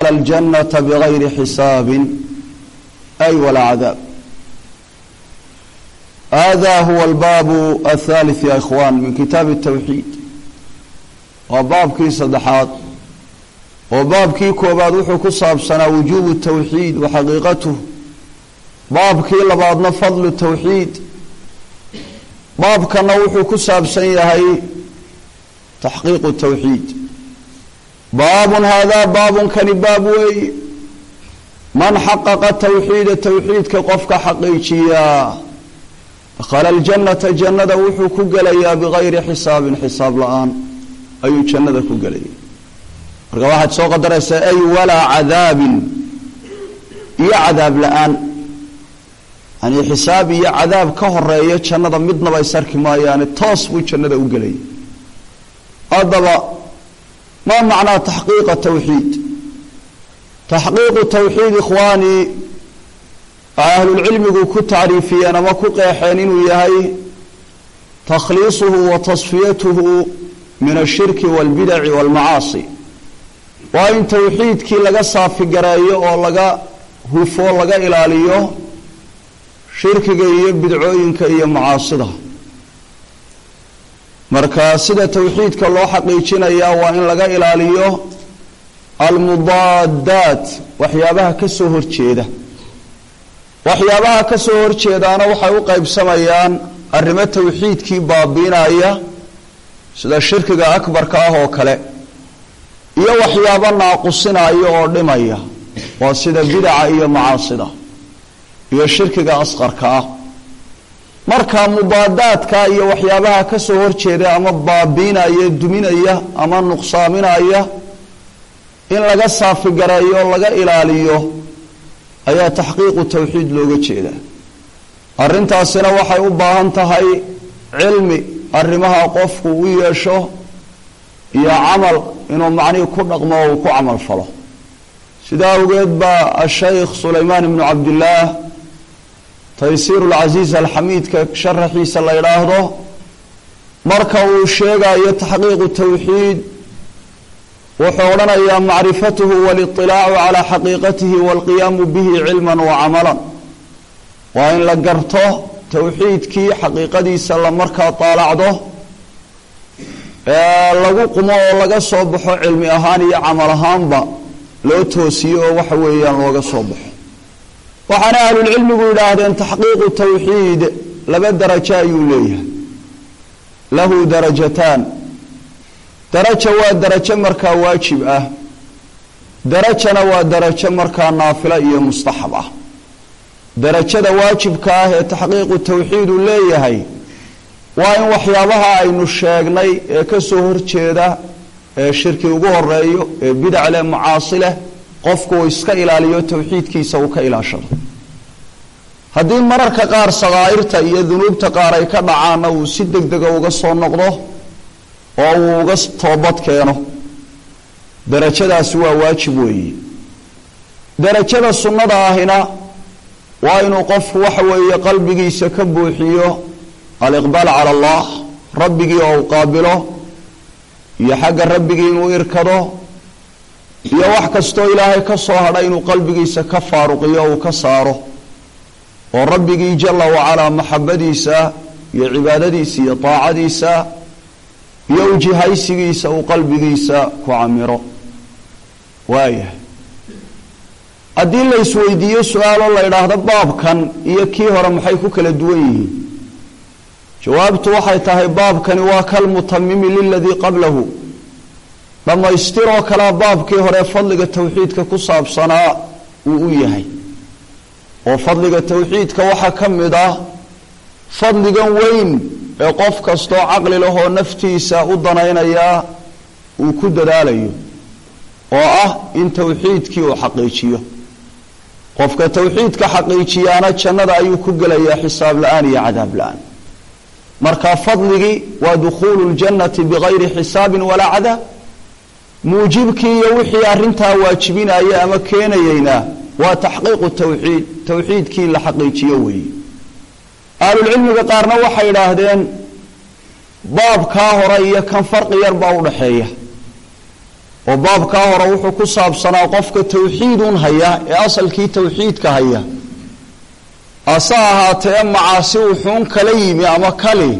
الجنة بغير حساب أي ولا عذاب هذا هو الباب الثالث يا إخوان من كتاب التوحيد وباب كي صدحات وباب كي كوباد وحو كصاب سنة وجوب التوحيد وحقيقته باب كي لبعضنا فضل التوحيد باب كان وحو كصاب سنة تحقيق التوحيد باب هذا باب كان باب وي من حقق التوحيد التوحيد كقفك حقيقيا دخل الجنة جنة وحو كقليا بغير حساب حساب الآن أي جنة كقليا marka waxaad soo qadaraysaa ay walaa cadaabin iyo cadaab la-aan yani xisaab iyo cadaab ka horeeya jannada midnaba is arki maayaane toos buu jannada u gelaya haddaba maa macnaa taxqiiqa tawxiid taxqiiqu tawxiid ikhwaani waxay ahlulcilmigu ku tacriifiyeen ama ku qeexeen inuu yahay takhliisuhu wa tasfiyatuhu min ashirki waalbidaci waalmacaasi waa in tawxiidkii laga saafigareeyo oo laga hufo laga ilaaliyo shirkiga iyo bidcooyinka iyo macaasida marka sida tawxiidka loo xaqiijinayaa waa in laga ilaaliyo almudaadaat waxyaabaha ka soo horjeeda waxyaabaha ka soo horjeedaana waxay u qaybsamayaan arrimo tawxiidkii baabiinaya sida shirkiga akbarka ah oo kale iyo waxyaabo naaqusinaya oo dhimaya waa sida bidaca iyo macaasida iyo shirkiga asqarka ah marka mudaadaadka iyo waxyaabaha ka soo horjeeda ama baabiinaya duminaya ama nuqsaaminaya in laga saafigareeyo laga ilaaliyo ayaa taxqiiqu tawxiid looga jeedaa arrintaasina waxay u baahan tahay cilmi arrimaha qofku u yeesho iyo camal inuu macnihii ku dhaqmo oo uu ku camal falo sidaa awgeed baa ashaykh sulaymaan ibnu cabdillaah taysiir lcasiiz alxamiidka sharaxiisa la yidhaahdo marka uu sheegayo taxqiiqu tawxiid wuxuu odhanayaa macrifatuhu waliطilaacu calaa xaqiiqatihi waalqiyaamu bihi cilman wa camalan waa in la garto tawxiidkii xaqiiqadiisa la markaa daalacdo lagu qumo oo laga soo baxo cilmi ahaan iyo camal ahaanba loo toosiyo oo waxa weeyaan looga soo baxo waxaana ahlulcilmigu yidhaahdeen taxqiiqu tawxiid laba darajo ayuu leeyahay lahu darajataan daraja waa darajo markaa waajib ah darajana waa darajo markaa naafila iyo mustaxab ah darajada waajibka ah ee taxqiiqu tawxiid uu leeyahay waa in waxyaabaha aynu sheegnay ee ka soo horjeeda ee shirki ugu horeeyo ee bidac leh macaasi leh qofku uu iska ilaaliyo tawxiidkiisa uu ka ilaashado haddii mararka qaar sakaa'irta iyo dunuubta qaar ay ka dhacaanna uu si deg dega uga soo noqdo oo uu uga toobad keeno darajadaasi waa waajib weeye darajada sunnada ahina waa inuu qofku waxa weeye qalbigiisa ka buuxiyo aliqbaal cala allah rabbigii oo u qaabilo iyo xagga rabbigii inuu irkado iyo wax kastoo ilaahay ka soo hadha inuu qalbigiisa ka faaruqiyo uu ka saaro oo rabbigii jala wacalaa maxabadiisa iyo cibaadadiisa iyo daacadiisa iyo ujihaysigiisa uu qalbigiisa ku camiro waayahay haddii la isweydiiyo su-aalo la idhaahdo baabkan iyo kii hore maxay ku kala duwan yihiin jawaabtu waxay tahay baabkani waa kalmutamimi liladii qablahu dhammaystiroo kalea baabkii hore fadliga tawxiidka ku saabsanaa uu u yahay oo fadliga tawxiidka waxaa ka mid ah fadligan weyn ee qof kastoo caqli lahoo naftiisa u danaynayaa uu ku dadaalayo oo ah in tawxiidkii uu xaqiijiyo qofka tawxiidka xaqiijiyaana jannada ayuu ku gelayaa xisaab la-aan iyo cadaab la-aan marka fadligii waa dukhuulu ljannati bigayri xisaabin walaa cadaab muujibkii iyo wixii arrintaa waajibinaya ama keenayeyna waa taxqiiqu tawxiid tawxiidkii la xaqiijiyo weeye ahlulcilmiga qaarna waxay idhaahdeen baabkaa hore iyo kan farqi yar baa udhaxeeya oo baabkaa hore wuxuu ku saabsanaa qofka tawxiidun haya ee asalkii tawxiidka haya ase ahaatee macaasi wuxuun kala yimi ama kali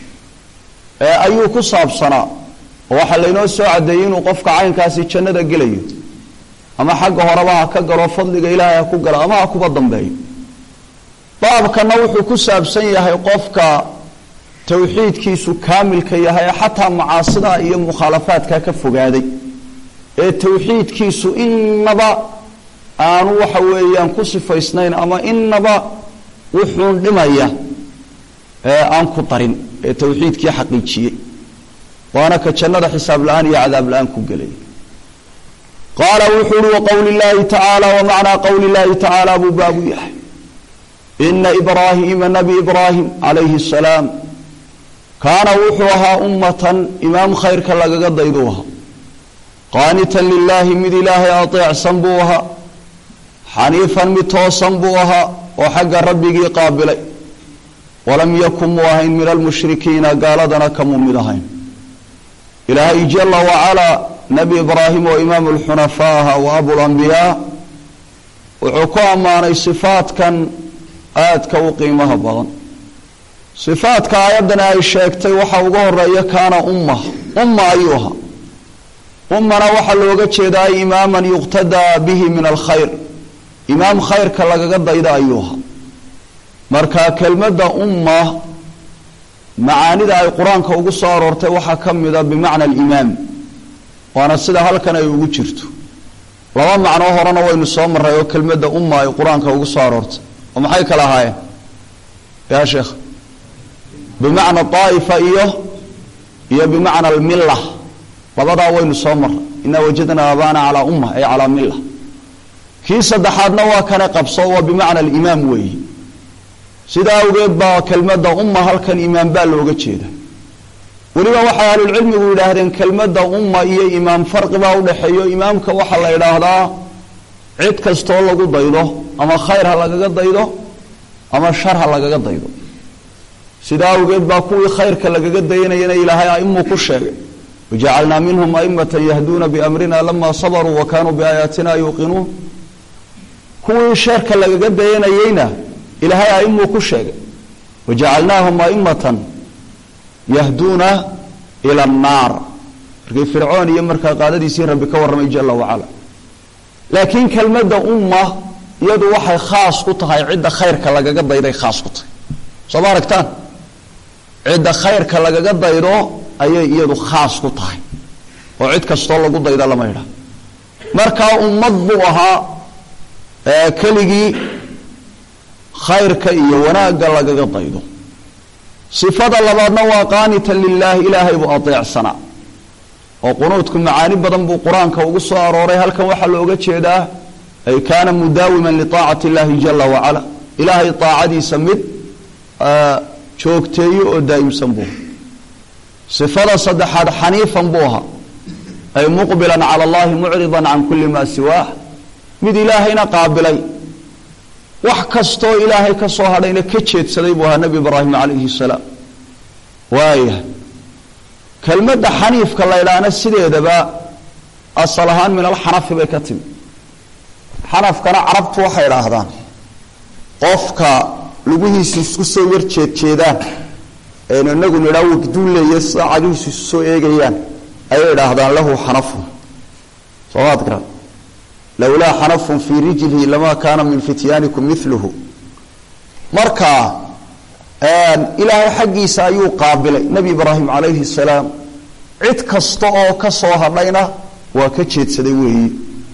ayuu ku saabsanaa oo waxaa laynoo soo caddeeyey inuu qofka caynkaasi jannada gelayo ama xagga horeba ha ka galo fadliga ilaahay ha ku galo ama ha kuba dambeeyo baabkana wuxuu ku saabsan yahay qofka tawxiidkiisu kaamilka yahay ee xataa macaasida iyo mukhaalafaadka ka fogaaday ee tawxiidkiisu inaba aanu waxa weeyaan ku sifaysnayn ama inaba wuxuun dhimaya ee aan ku darin ee tawxiidkii xaqiijiyey waana ka jannada xisaab la-aan iyo cadaab la-aan ku gelaya qaala wuxuu uhi waqowli llaahi tacaala wamacnaa qowli llaahi tacaala buu baabu yahay ina ibraahiima nabi ibraahim calayhi asalaam kaana wuxuu ahaa ummatan imaam khayrka lagaga dayduu ahaa qaanitan lilaahi mid ilaahay ateecsan buu ahaa xaniifan mid toosan buu ahaa oo xagga rabbigii qaabilay walam yakun muu ahayn min almushrikiina gaaladana kamuu mid ahayn ilaahay jala wacalaa nebi ibraahim oo imaamu lxunafaa aha wa abulambiyaa wuxuu ku ammaanay sifaadkan aadka u qiimaha badan sifaadka aayaddani ay sheegtay waxaa uga horeeya kaana umma umma ayuu ahaa ummana waxaa looga jeedaa imaaman yuqtadaa bihi min alkhayr imaam khayrka lagaga dayda ayuu ahaa marka kelmadda umma macaanida ay qur-aanka ugu soo aroortay waxaa ka mida bimacna alimaam waana sida halkan ay ugu jirto laba macnoo horena waynu soo maray oo kelmadda umma ay qur-aanka ugu soo aroortay oo maxay kala ahaayeen ya sheekh bimacna daa'ifa iyo iyo bimacna almilla labadaa waynu soo maray inaa wajadnaa abaana calaa umma ay calaa milla kii saddexaadna waa kana qabso waa bimacna alimaam weeyi sidaa awgeed baa kelmadda umma halkan imaam baa looga jeeda weliba waxay ahlulcilmigu yidhaahdeen kelmadda umma iyo imaam farqi baa udhaxeeyo imaamka waxaa la idhaahdaa cid kastoo lagu daydo ama khayr ha lagaga daydo ama shar ha lagaga daydo sidaa awgeed baa kuwii khayrka lagaga dayanayana ilaahay aimuu ku sheegay wajacalnaa minhum aimatan yahduuna biamrina lama sabaruu wa kaanuu biaayaatina yuuqinuun kuwii sharka lagaga dayanayeyna ilaahay aimuu ku sheegay wajacalnaahum aimatan yahduuna ila annaar markii fircoon iyo markaa qaadadiisii rabbi ka warramay jala wacala laakiin kelmadda umma iyadu waxay khaas ku tahay cidda khayrka lagaga dayday khaas ku tahay soo ma aragtaan cidda khayrka lagaga daydo ayay iyadu khaas ku tahay oo cid kastoo lagu dayda lama idha markaa ummad buu ahaa keligii khayrka iyo wanaagga lagaga daydo sifada labaadna waa qaanitan lilaahi ilaahay buu adeecsanaa oo qunuudku macaani badan buu qur-aanka ugu soo arooray halkan waxaa looga jeedaa ay kaana mudaawiman liaacati illaahi jala wacala ilaahay aacadiisa mid joogteeyo oo daa'imsan buu sifada saddexaad xaniifan buu ahaa ay muqbilan cala allahi mucridan can kulli maa siwaah mid ilaahayna qaabilay wax kastoo ilaahay ka soo hadhayna ka jeedsaday buu ahaa nebi ibraahim calayhi salaam waaya kelmadda xaniifka la ydhaahna sideedaba asal ahaan min alxanafi bay ka timi xanafkana carabtu waxay idhaahdaan qofka lugihiisu isku soo yar jeedjeedaan aynu inagu nidhaa wagduu leeya sida cagihiisu isu soo eegayaan ayay idhaahdaan lahu xanafun soomaad garan lowlaa xanafun fii rijlihi lamaa kaana min fityaanikum miluhu marka ilaahay xaggiisa ayuu qaabilay nebi ibraahim calayhi salaam cid kasta oo ka soo hadhayna waa ka jeedsaday weeyi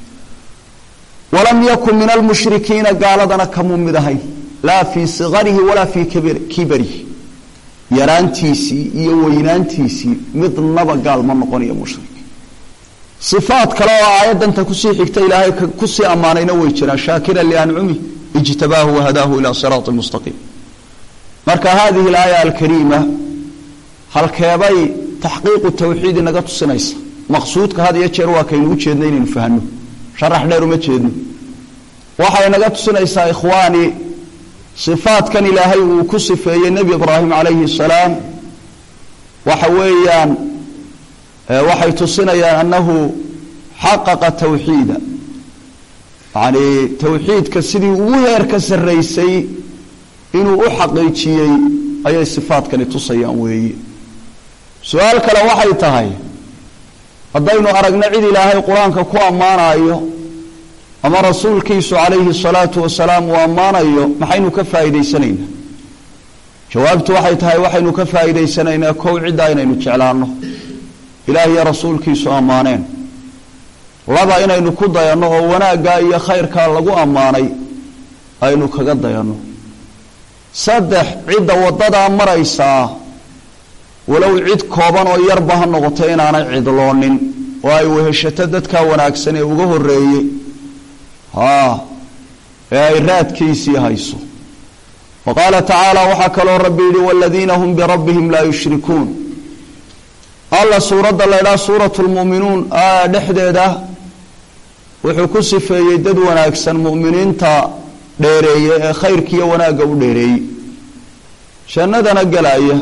walam yakun min almushrikiina gaaladana kamuu mid ahayn laa fii sikarihi walaa fii kibarihi yaraantiisii iyo weynaantiisii midnaba gaal ma noqonayo mushrik sifaad kale oo aayaddanta kusii xigta ilaahay kusii ammaanayna way jiraan shaakira liancumi ijtabaahu wahadaahu ilaa siraati mustaqiim marka hadihi alaaya alkariima halkeebay taxqiiqu tawxiidi naga tusinaysa maqsuudka had iyo jeer waa kaynu u jeedna inaynu fahno sharax dheer uma jeedno waxay naga tusinaysaa ikhwaani sifaadkan ilaahay uu ku sifeeyey nebi ibraahim calayhi salaam waxa weeyaan waxay tusinayaan annahu xaqaqa tawxiida yacnii tawxiidka sidii ugu heer ka sarraysay inuu u xaqiijiyey ayay sifaadkani tusayaan weeye su-aal kale waxay tahay haddaynu aragno cid ilaahay qur-aanka ku ammaanayo ama rasuulkiisu calayhi salaatu wasalaam uu ammaanayo maxaynu ka faa'iidaysanaynaa jawaabtu waxay tahay waxaynu ka faa'iidaysanaynaa kow ciddaa inaynu jeclaanno ilaah iyo rasuulkiisu ammaaneen laba inaynu ku dayanno oo wanaaggaa iyo khayrkaa lagu ammaanay aynu kaga dayanno saddex cidda waddadaa maraysaa walow cid kooban oo yarba ha noqoto inaanay cidloonin oo ay weheshato dadkaa wanaagsan ee uga horreeyey haa ee ay raadkiisii hayso wa qaala tacaala waxaa kaloo rabbi yidhi waladiina hum birabbihim laa yushrikuun alla suuradda la ydhaha suuratu lmu'minuun a dhexdeeda wuxuu ku sifeeyey dad wanaagsan mu'miniinta dheereeye ee khayrkiiyo wanaagga u dheereeyey jannadana gelaya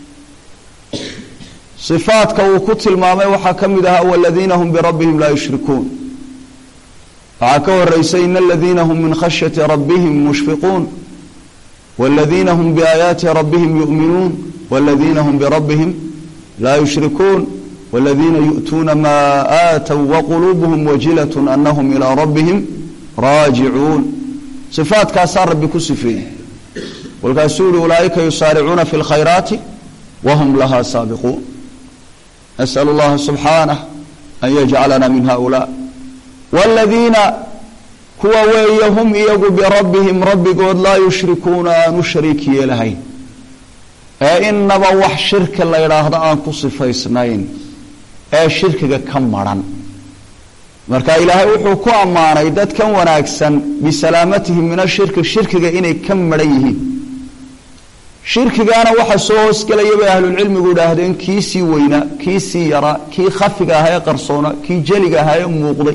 sifaadka uu ku tilmaamay waxaa ka mid ahaa waladiina hum birabbihim laa yushrikuun waxaa ka horeysay in aladiina hum min khashyati rabbihim mushfiquun waladiina hum biaayaati rabbihim yu'minuun waladiina hum birabbihim laa yushrikuun waladiina yu'tuuna maa aatow waquluubuhum wajilat anahum ilaa rabbihim raajicuun sifaadkaasaa rabbi ku sifeeyey walkaasuu yihi ulaaئika yusaaricuuna fi اlkhayraati whm laha saabiquun nasأl اllaha subxaanah an yajcalana min haؤulaa wاladiina kuwa weeye hum iyagu birabbihim rabbigood laa yushrikuuna aanu shariik yeelahayn ee inaba wax shirki la ydhaahdo aan ku sifaysnayn ee shirkiga ka maran marka ilaahay wuxuu ku ammaanay dadkan wanaagsan bisalaamatihim min ashirki shirkiga inay ka maran yihiin shirkigaana waxa soo hoosgelaya bay ahlulcilmigu idhaahdeen kii sii weynaa kii sii yaraa kii khafiga ahaa ee qarsoona kii jeliga ahaa ee muuqday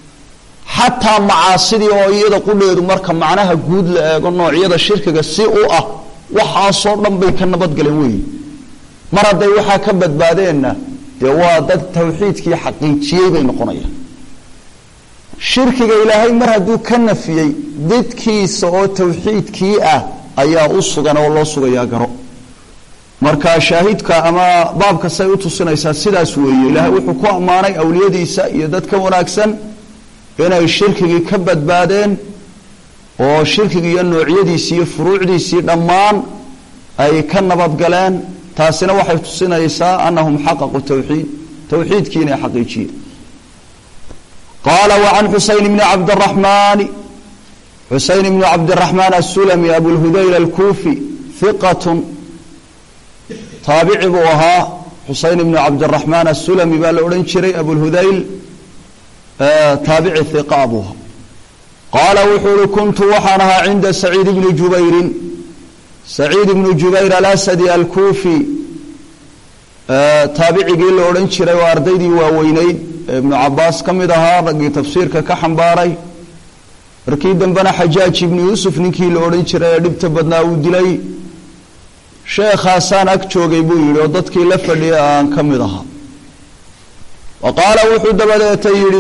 xataa macaasidii oo iyada qudheedu marka macnaha guud la eego noocyada shirkiga si u ah waxaasoo dhan bay ka nabadgaleen weeye mar hadday waxaa ka badbaadeenna dee waa dad tawxiidkii xaqiijiyey bay noqonayaan shirkiga ilaahay mar hadduu ka nafiyey didkiisa oo tawxiidkii ah ayaa u sugan oo loo sugayaa garo marka shaahidka ama baabka say u tusinaysaa sidaas weeye ilaahay wuxuu ku ammaanay awliyadiisa iyo dadka wanaagsan inay shirkigii ka badbaadeen oo shirkigii iyo noocyadiisii iyo furuucdiisii dhammaan ay ka nabadgaleen taasina waxay tusinaysaa anahum xaqaqu tawxiid tawxiidkii inay xaqiijiyeen qaala wacan xusayn bni cabdiraxmaani xuseyn ibnu cabdiraxmaan asulami abulhudayl alkuufi hiqatun taabici buu ahaa xuseyn ibnu cabdiraxmaan asulami baa la odhan jiray abulhudayl taabici hiqa buu ahaa qaala wuxuu uhi kuntu waxaan ahaa cinda saciid ibni jubayrin saciid ibnu jubayr alasadi alkuufi taabicigii la odhan jiray oo ardaydii waaweyneyd ee ibnu cabaas ka mid ahaa raggii tafsiirka ka xambaaray markii dambena xajaaj ibnu yuusuf ninkii la odhan jiray ee dhibta badnaa uu dilay sheekhaasaan ag joogay buu yidhi oo dadkii la fadhiya aan ka mid ahaa wa qaala wuxuu dabadeeta yidhi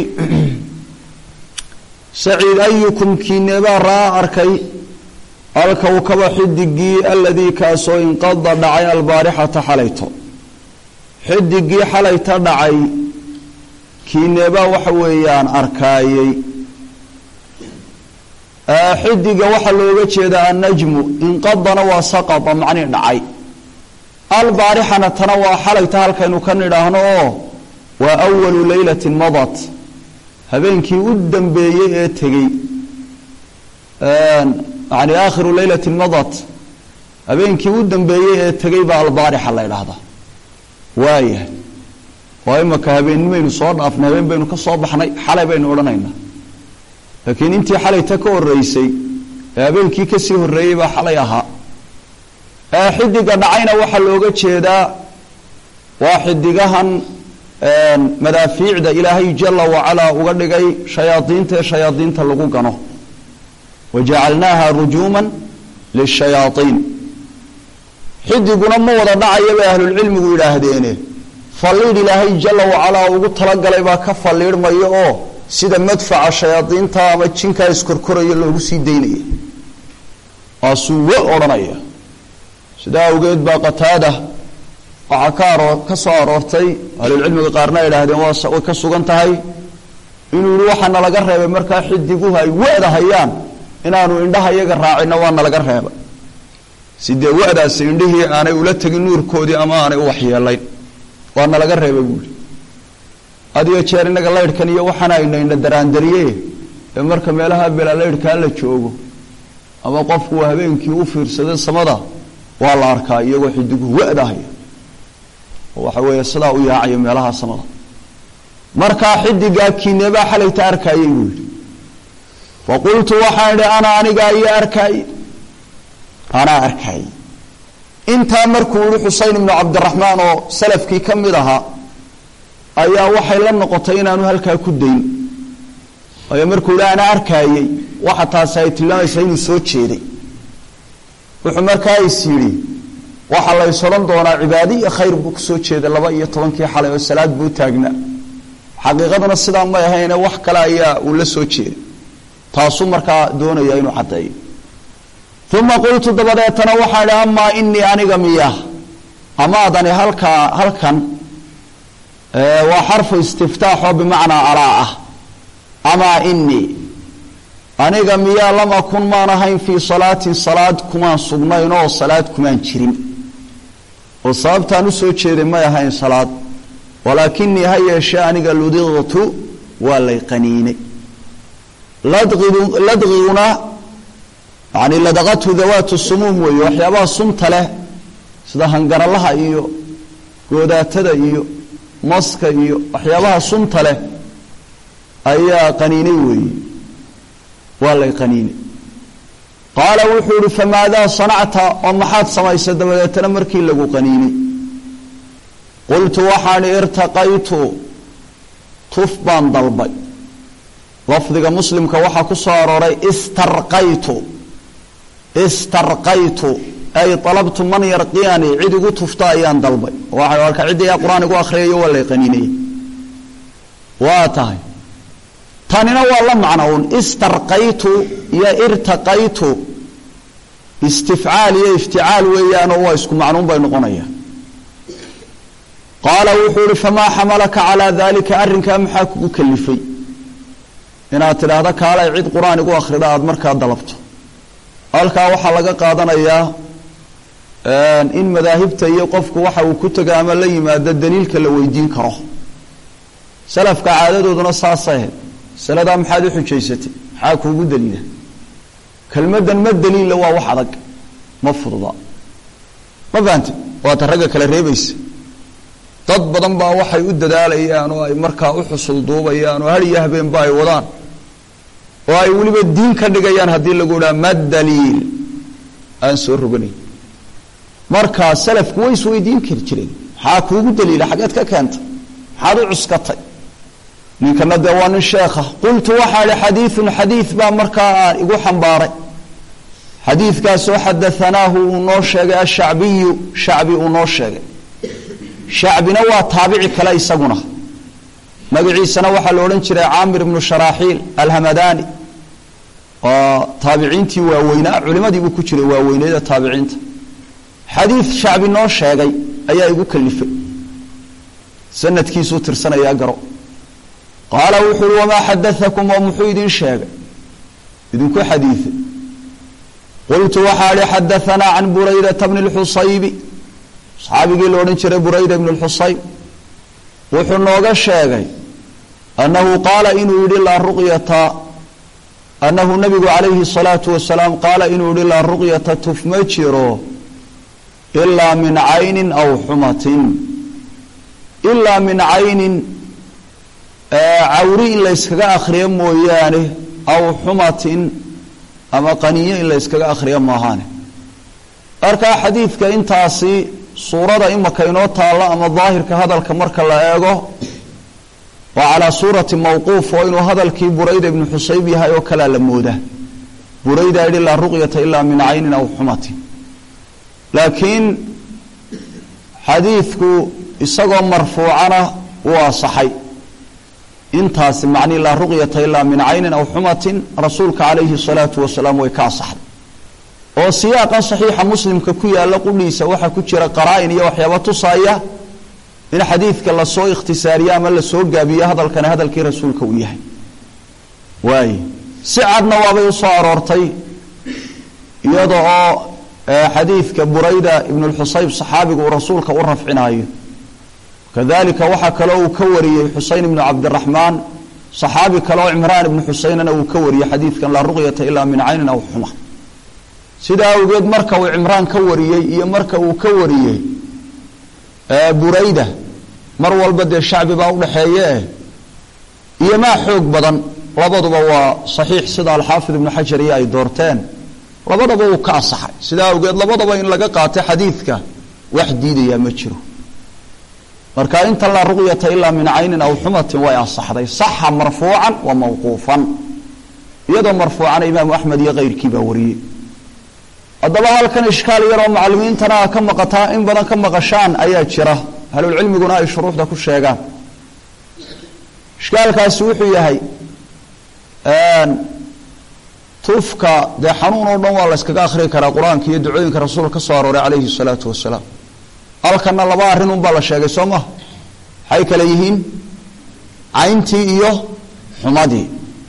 saciid ayukum kiineebaa raa arkay alkowkaba xidigii aladii kaasoo inqada dhacay albaarixata xalayto xidigii xalayta dhacay kiineebaa waxa weeyaan arkaayey xidiga waxaa looga jeedaa annajmu inqadana waa saqada macnii dhacay albaarixana tana waa xalayta halkaynu ka nidhaahno oo waa awalu leylatin madat habeenkii u dambeeyey ee tegey yani aakhiru leylatin madat habeenkii u dambeeyey ee tegey baa albaarixa la ydhaahdaa waayahay waa imaka habeennimaynu soo dhaafnay habeen baynu ka soo baxnay xalay baynu odhanaynaa laakiin intii xalayta ka horeysay ee habeenkii kasii horeeyey baa xalay ahaa xidiga dhacayna waxaa looga jeedaa waa xidigahan madaafiicda ilaahay jala wacalaa uga dhigay shayaadiinta ee shayaadiinta lagu gano wajacalnaaha rujuuman lishayaaiin xidiguna ma wada dhacaya bay ahlulcilmigu yidhaahdeene falliidh ilaahay jalla wacalaa ugu talagalay baa ka falliidhmaya oo sida madfaca shayaadiinta ama jinkaa iskorkoraya loogu sii daynaya waasuu wa odhanaya sidaa awgeed baa qataada waxaa ka aroo ka soo aroortay ahlulcilmiga qaarna ay idhaahdeen waa way ka sugan tahay inuu yihi waxaana laga reebay markaa xidiguhu ay wada hayaan inaanu indhaha iyaga raacinna waana laga reebay sidee wadaasi indhihii aanay ula tegin nuurkoodii ama aanay u waxyeelayn waana laga reebay buuhi adiyo jeer innaga laydhkan iyo waxaana ayna indha daraandariye ee marka meelaha bela laydhkaa la joogo ama qofku habeenkii u fiirsada samada waa la arkaa iyagoo xidiguhu wadahaya oo waxa weeye sidaa u yaacayo meelaha samada markaa xidigaa kiinebaa xalayta arkaayay buu yidhi faqultu waxaan idhi ana anigaa iyo arkaay anaa arkaay intaa markuu yihi xusein ibnu cabdiraxmaan oo salafkii ka mid ahaa ayaa waxay la noqotay inaanu halkaa ku dayn waayo markuu yihi anaa arkaayey waxa taasi ay tilmaamaysaa inuu soo jeeday wuxuu markaa is yidhi waxaa lays odhan doonaa cibaado iyo khayr buu kusoo jeeday laba iyo tobankii xalay oo salaad buu taagnaa xaqiiqaduna sidaa may ahayne wax kale ayaa uu la soo jeeday taasuu markaa doonaya inuu caddeeyo uma qultu dabadeetana waxaa idhi amaa inii aniga miya amaadani halkaa halkan waa xarfu istiftaaxoo bimacnaa alaa ah amaa inii aniga miyaa lam akun maan ahayn fii salaatin salaad kumaan sugnayn oo salaad kumaan jirin oo sababtaan usoo jeeday may ahayn salaad walaakinii ha yeeshee aniga ludiqtu waa lay qaniinay ladqidu ladqiguna yani ladaqatu dawaatu sumuum weeye waxyaabaha sunta leh sida hangaralaha iyo goodaatada iyo maska iyo waxyaabaha sunta leh ayaa qaniinay weeye waa lay qaniinay qaala wuxuu ihi famaadaa sanacta oo maxaad samaysay dabadeetana markii lagu qaniinay qultu waxaan i irtaqaytu tuf baan dalbay lafdiga muslimka waxaa ku soo arooray istarqaytu istarqaytu ay alabtu man yarqiyani cid igu tufta ayaan dalbay waxa alka ciddiyaa qur-aan igu akhriyayo waa lay qaniinaya waa tahay tanina waa la macno un istarqaytu iyo irtaqaytu istifcaal iyo ifticaal weeyaanoo waa isku macnuun bay noqonayaan qaala wuxuu ihi famaa xamalaka calaa daalika arrinkaa maxaa kugu kalifay inaad tidhaahdo kaalay cid qur-aan igu akhrida aada markaa dalabto halkaa waxaa laga qaadanayaa in madaahibta iyo qofku waxa uu ku tego ama la yimaado daliilka la weydiin karo salafka caadadooduna saasay ahayd masaladaa maxaad u xujaysatay maxaa kuugu daliila kelmaddan ma daliilla waa wax adag ma fududa ma fahante waata ragga kale reebaysa dad badan baa waxay u dadaalayaan oo ay markaa u xusul duubayaan oo har iyo habeenba ay wadaan oo ay weliba diin ka dhigayaan haddii lagu idhaha ma daliil aan soo roganayn markaa salafku way isweydiin kari jireen maxaa kuugu daliila xageed ka keentay maxaad u cuskatay ninkana dee waa nin sheekha qultu waxaa ihi xadiiun xadiid baa markaa igu xambaaray xadiidkaasoo xadaanaahu uu noo sheegay ashacbiyu shacbi uu noo sheegay shacbina waa taabici kale isaguna magaciisana waxaa la odhan jiray caamir ibnu sharaaxiil alhamadani oo taabiciintii waaweynaa culimadii buu ku jiray waaweyneeda taabiciinta xadiid shacbi noo sheegay ayaa igu kalifay sanadkiisuu tirsanayaa garo qaala wuxuu uhi wamaa xadaakum oo muxuu idin sheegay idinku xadiiay qultu waxaa ihi xadaanaa can buraydata bni lxusaybi saxaabigii la odhan jiray burayda ibn lxusayb wuxuu nooga sheegay annahu qaala inuu yihi laa ruqyata annahu nabigu calayhi salaatu wasalaam qaala inuu yihi laa ruqyata tuf ma jiro ilaa min caynin aw xumatin ilaa min caynin cawri in la yskaga akhriyo mooyaane aw xumatin ama qaniyo in la yskaga akhriyo maahaane markaa xadiidka intaasi suurada imaka inoo taalla ama daahirka hadalka marka la eego waa calaa suurati mawquuf oo inuu hadalkii burayda ibnu xusayb yahay oo kalea la mooda burayda yihi laa ruqyata ilaa min caynin aw xumatin laakiin xadiidku isagoo marfuucana wuu asaxay intaasi macnii laa ruqyata ilaa min caynin aw xumatin rasuulka calayhi salaatu wasalaam way ka asaxday oo siyaaqan saxiixa muslimka ku yaalla qudhiisa waxaa ku jira qaraa-in iyo waxyaaba tusaaya in xadiidka lasoo ikhtisaariyo ama lasoo gaabiyo hadalkani hadalkii rasuulka uu yahay waay si cadna waabay usoo aroortay iyada oo xadiidka burayda ibn lxusayb saxaabigu uu rasuulka u rafcinaayo kadalika waxaa kaloo uu ka wariyey xuseyn ibnu cabdiraxmaan saxaabi kale oo cimraan ibnu xuseynana uu ka wariyey xadiidkan laa ruqyata ilaa min caynin aw xuma sidaa awgeed marka uu cimraan ka wariyey iyo marka uu ka wariyey burayda mar walba dee shacbi baa udhaxeeye iyo maa xoog badan labaduba waa saxiix sida alxaafid ibnu xajar iyo ay doorteen labadaba uu ka asaxay sidaa awgeed labadaba in laga qaatay xadiidka wax diidayaa ma jiro marka inta laa ruqyata ilaa min caynin aw xumatin way asaxday saxa marfuucan wa mawquufan iyadoo marfuucana imaamu axmed iyo keyrkii baa wariyey haddaba halkan ishkaal yaroo macalimiintana a ka maqataa in badan ka maqashaan ayaa jira ahlulcilmiguna ay shuruuxda ku sheegaan ishkaalkaasi wuxuu yahay tufka dee xanuun oo dhan waa la yskaga akhrii karaa qur-aanka iyo ducooyinka rasuulka ka soo arooray calayhi salaatu wasalaam halkana laba arrin unbaa la sheegay soo maha maxay kale yihiin cayntii iyo xumadii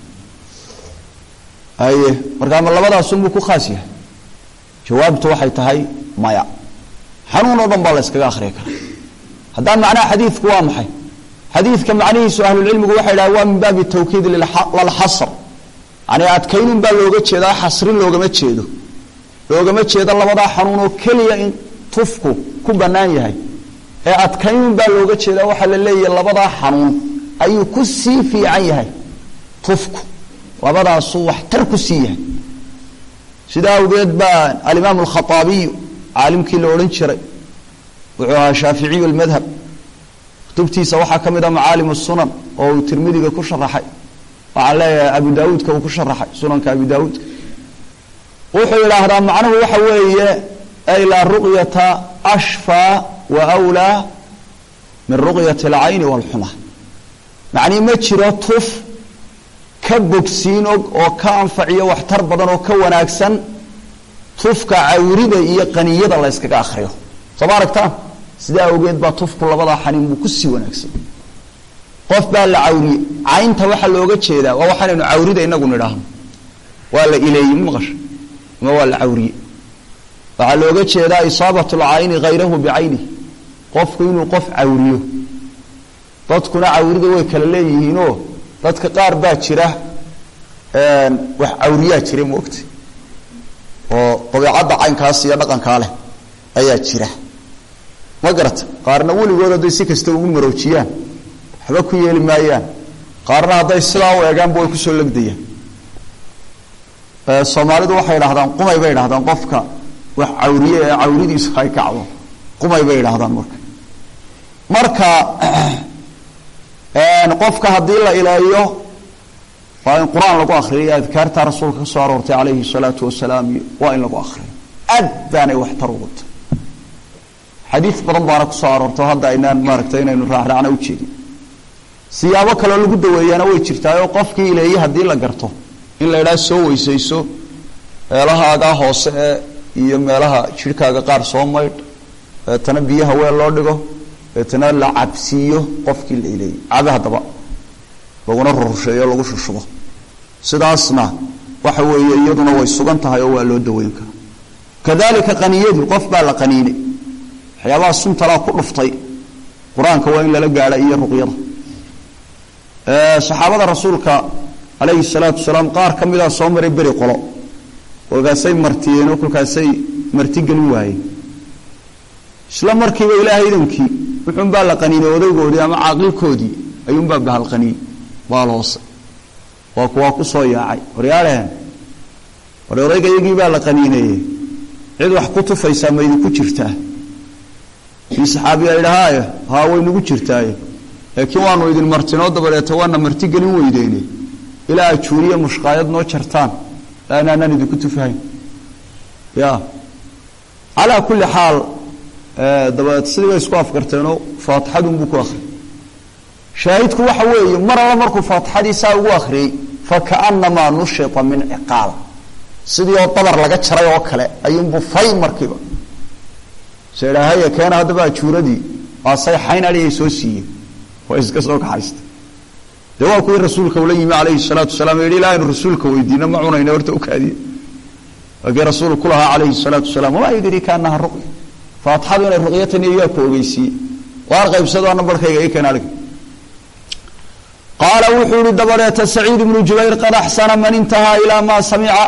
haye markaa ma labadaasunbuu ku khaas yahay jawaabtu waxay tahay maya xanuun oo dhan baa la yskaga akhriya karaa haddaa macnaha xadiidku waa maxay xadiidka macnihiisu ahlulcilmigu waxay dhahay waa min baabi tawkiid lalxasr yani adkaynun baa looga jeedaa xasrin loogama jeedo loogama jeedo labadaa xanuunoo keliya in tufku ku bannaan yahay ee adkaynun baa looga jeedaa waxaa la leeyahay labadaa xanuun ayuu ku sii fiican yahay tufku labadaasuu waxtar ku sii yahay sidaa awgeed baa alimaam alkhaaabiyu caalimkii la odhan jiray wuxuu ahaa shaaficiyu lmadhab kutubtiisa waxaa ka mid a macaalim sunan oo uu tirmidiga ku sharaxay waxaan leeyahay abu daawuudka uu ku sharaxay sunanka abu daawuudka wuxuu yidhaahdaa macnuhu waxa weeye ay laa ruqyata ashfaa wa wlaa min ruqyati alcayni waalxuma macnii ma jiro tuf ka bogsiin og oo ka anfaciyo waxtar badan oo ka wanaagsan tufka cawrida iyo qaniyada la yskaga akriyo soo ma aragtaan sidaa awgeed baa tufku labadaa xaniin buu ku sii wanaagsan qof baa la cawriye caynta waxaa looga jeedaa waa waxaanaynu cawrida inagu nidhaahno waa la ileeyey ma maqasha ama waa la cawriye waxaa looga jeedaa isaabat lcayni hayrahu bicaynih qofku inuu qof cawriyo dadkuna cawrida way kala leeyihiinoo dadka qaar baa jira wax cawriyaa jira moogta oo dabeicadda caynkaas iyo dhaqankaa leh ayaa jira ma garata qaarna weligood hadday si kasta ugu maroojiyaan waxba ku yeeli maayaan qaarna hadday sidaa u eegaanba way kusoo legdayaan soomaalidu waxay idhahdaan qumay bay idhahdaan qofka wax cawriye ee cawridiisu ay kacdo qumay bay idhahdaan marka marka qofka haddii la ileeyo waa in qur-aan lagu akriyo adkaarta rasuulka ka soo aroortay calayhi salaatu wasalaam iyo waa in lagu akriyo aad baanay waxtar ugu tahay xadiid badan baana kusoo aroortay oo hadda aynaan maaragtay inaynu raacraacna ujeedin siyaabo kaloo lagu daweeyaana way jirtaa oo qofkii ileeye haddii la garto in la idhaha soo weysayso meelahaagaa hoose ee iyo meelaha jidhkaaga qaar soo maydh deetana biyaha weel loo dhigo deetana la cabsiiyo qofkii la ileeyey cabe haddaba laguna rursheeyo lagu shushubo sidaasna waxa weeye iyaduna way sugan tahay oo waa loo daweyn karaa kadalika qaniyadu qof baa la qaniinay waxyaabaha suntalaa ku dhuftay qur-aanka waa in lala gaadha iyo ruqyada saxaabada rasuulka calayhi salaatu wasalaam qaar ka midaa soo maray beri qolo kolkaasay martiyeen oo kolkaasay martigelin waayeen isla markiiba ilaahay idankii wuxuunbaa la qaniinay odaygoodii ama caaqilkoodii ayuunbaa bahal qaniiyey baal hoose waa kuwaa ku soo yaacay waryaalehen war odayga iyagii baa la qaniineeye cid wax ku tufaysaa ma idinku jirtaa kii saxaabiya idhahaaye haa way nagu jirtaaye laakiin waanu idin martinoo dabadeeta waana marti gelin weydeene ilaa ajuuriye mushqaayad noo jartaan laanaanaan idinku tufahayn ya calaa kulli xaal dabeed sidii bay isku afgarteenoo faatixadunbuu ku akhriyay shaahidku waxa weeye mar alla markuu faatixadiisaa ugu akhriyey fakaanamaa nushita min ciqaal sidii oo dabar laga jaray oo kale ayuunbuu fay markiiba se idhaahaya keena haddaba ajuuradii aasay xayn adhigay soo siiyeen way iska soo kaxaysta dee waa kuwii rasuulka ula yimi calayhi salaatu wasalaam yihi ilaa aynu rasuulka weydiino ma cunayna horta ukaadiye waakii rasuul ku lahaa calayhi salaatu wasalaam wamaa yudriika anaha ruqya faatixadu inay ruqyatan iyo yaa ku ogeysiiye waar qaybsado ana barhkayga i keen adhig qaala wuxuu yihi dabadeeta saciid ibnu jubayr qad axsana man intahaa ilaa maa samica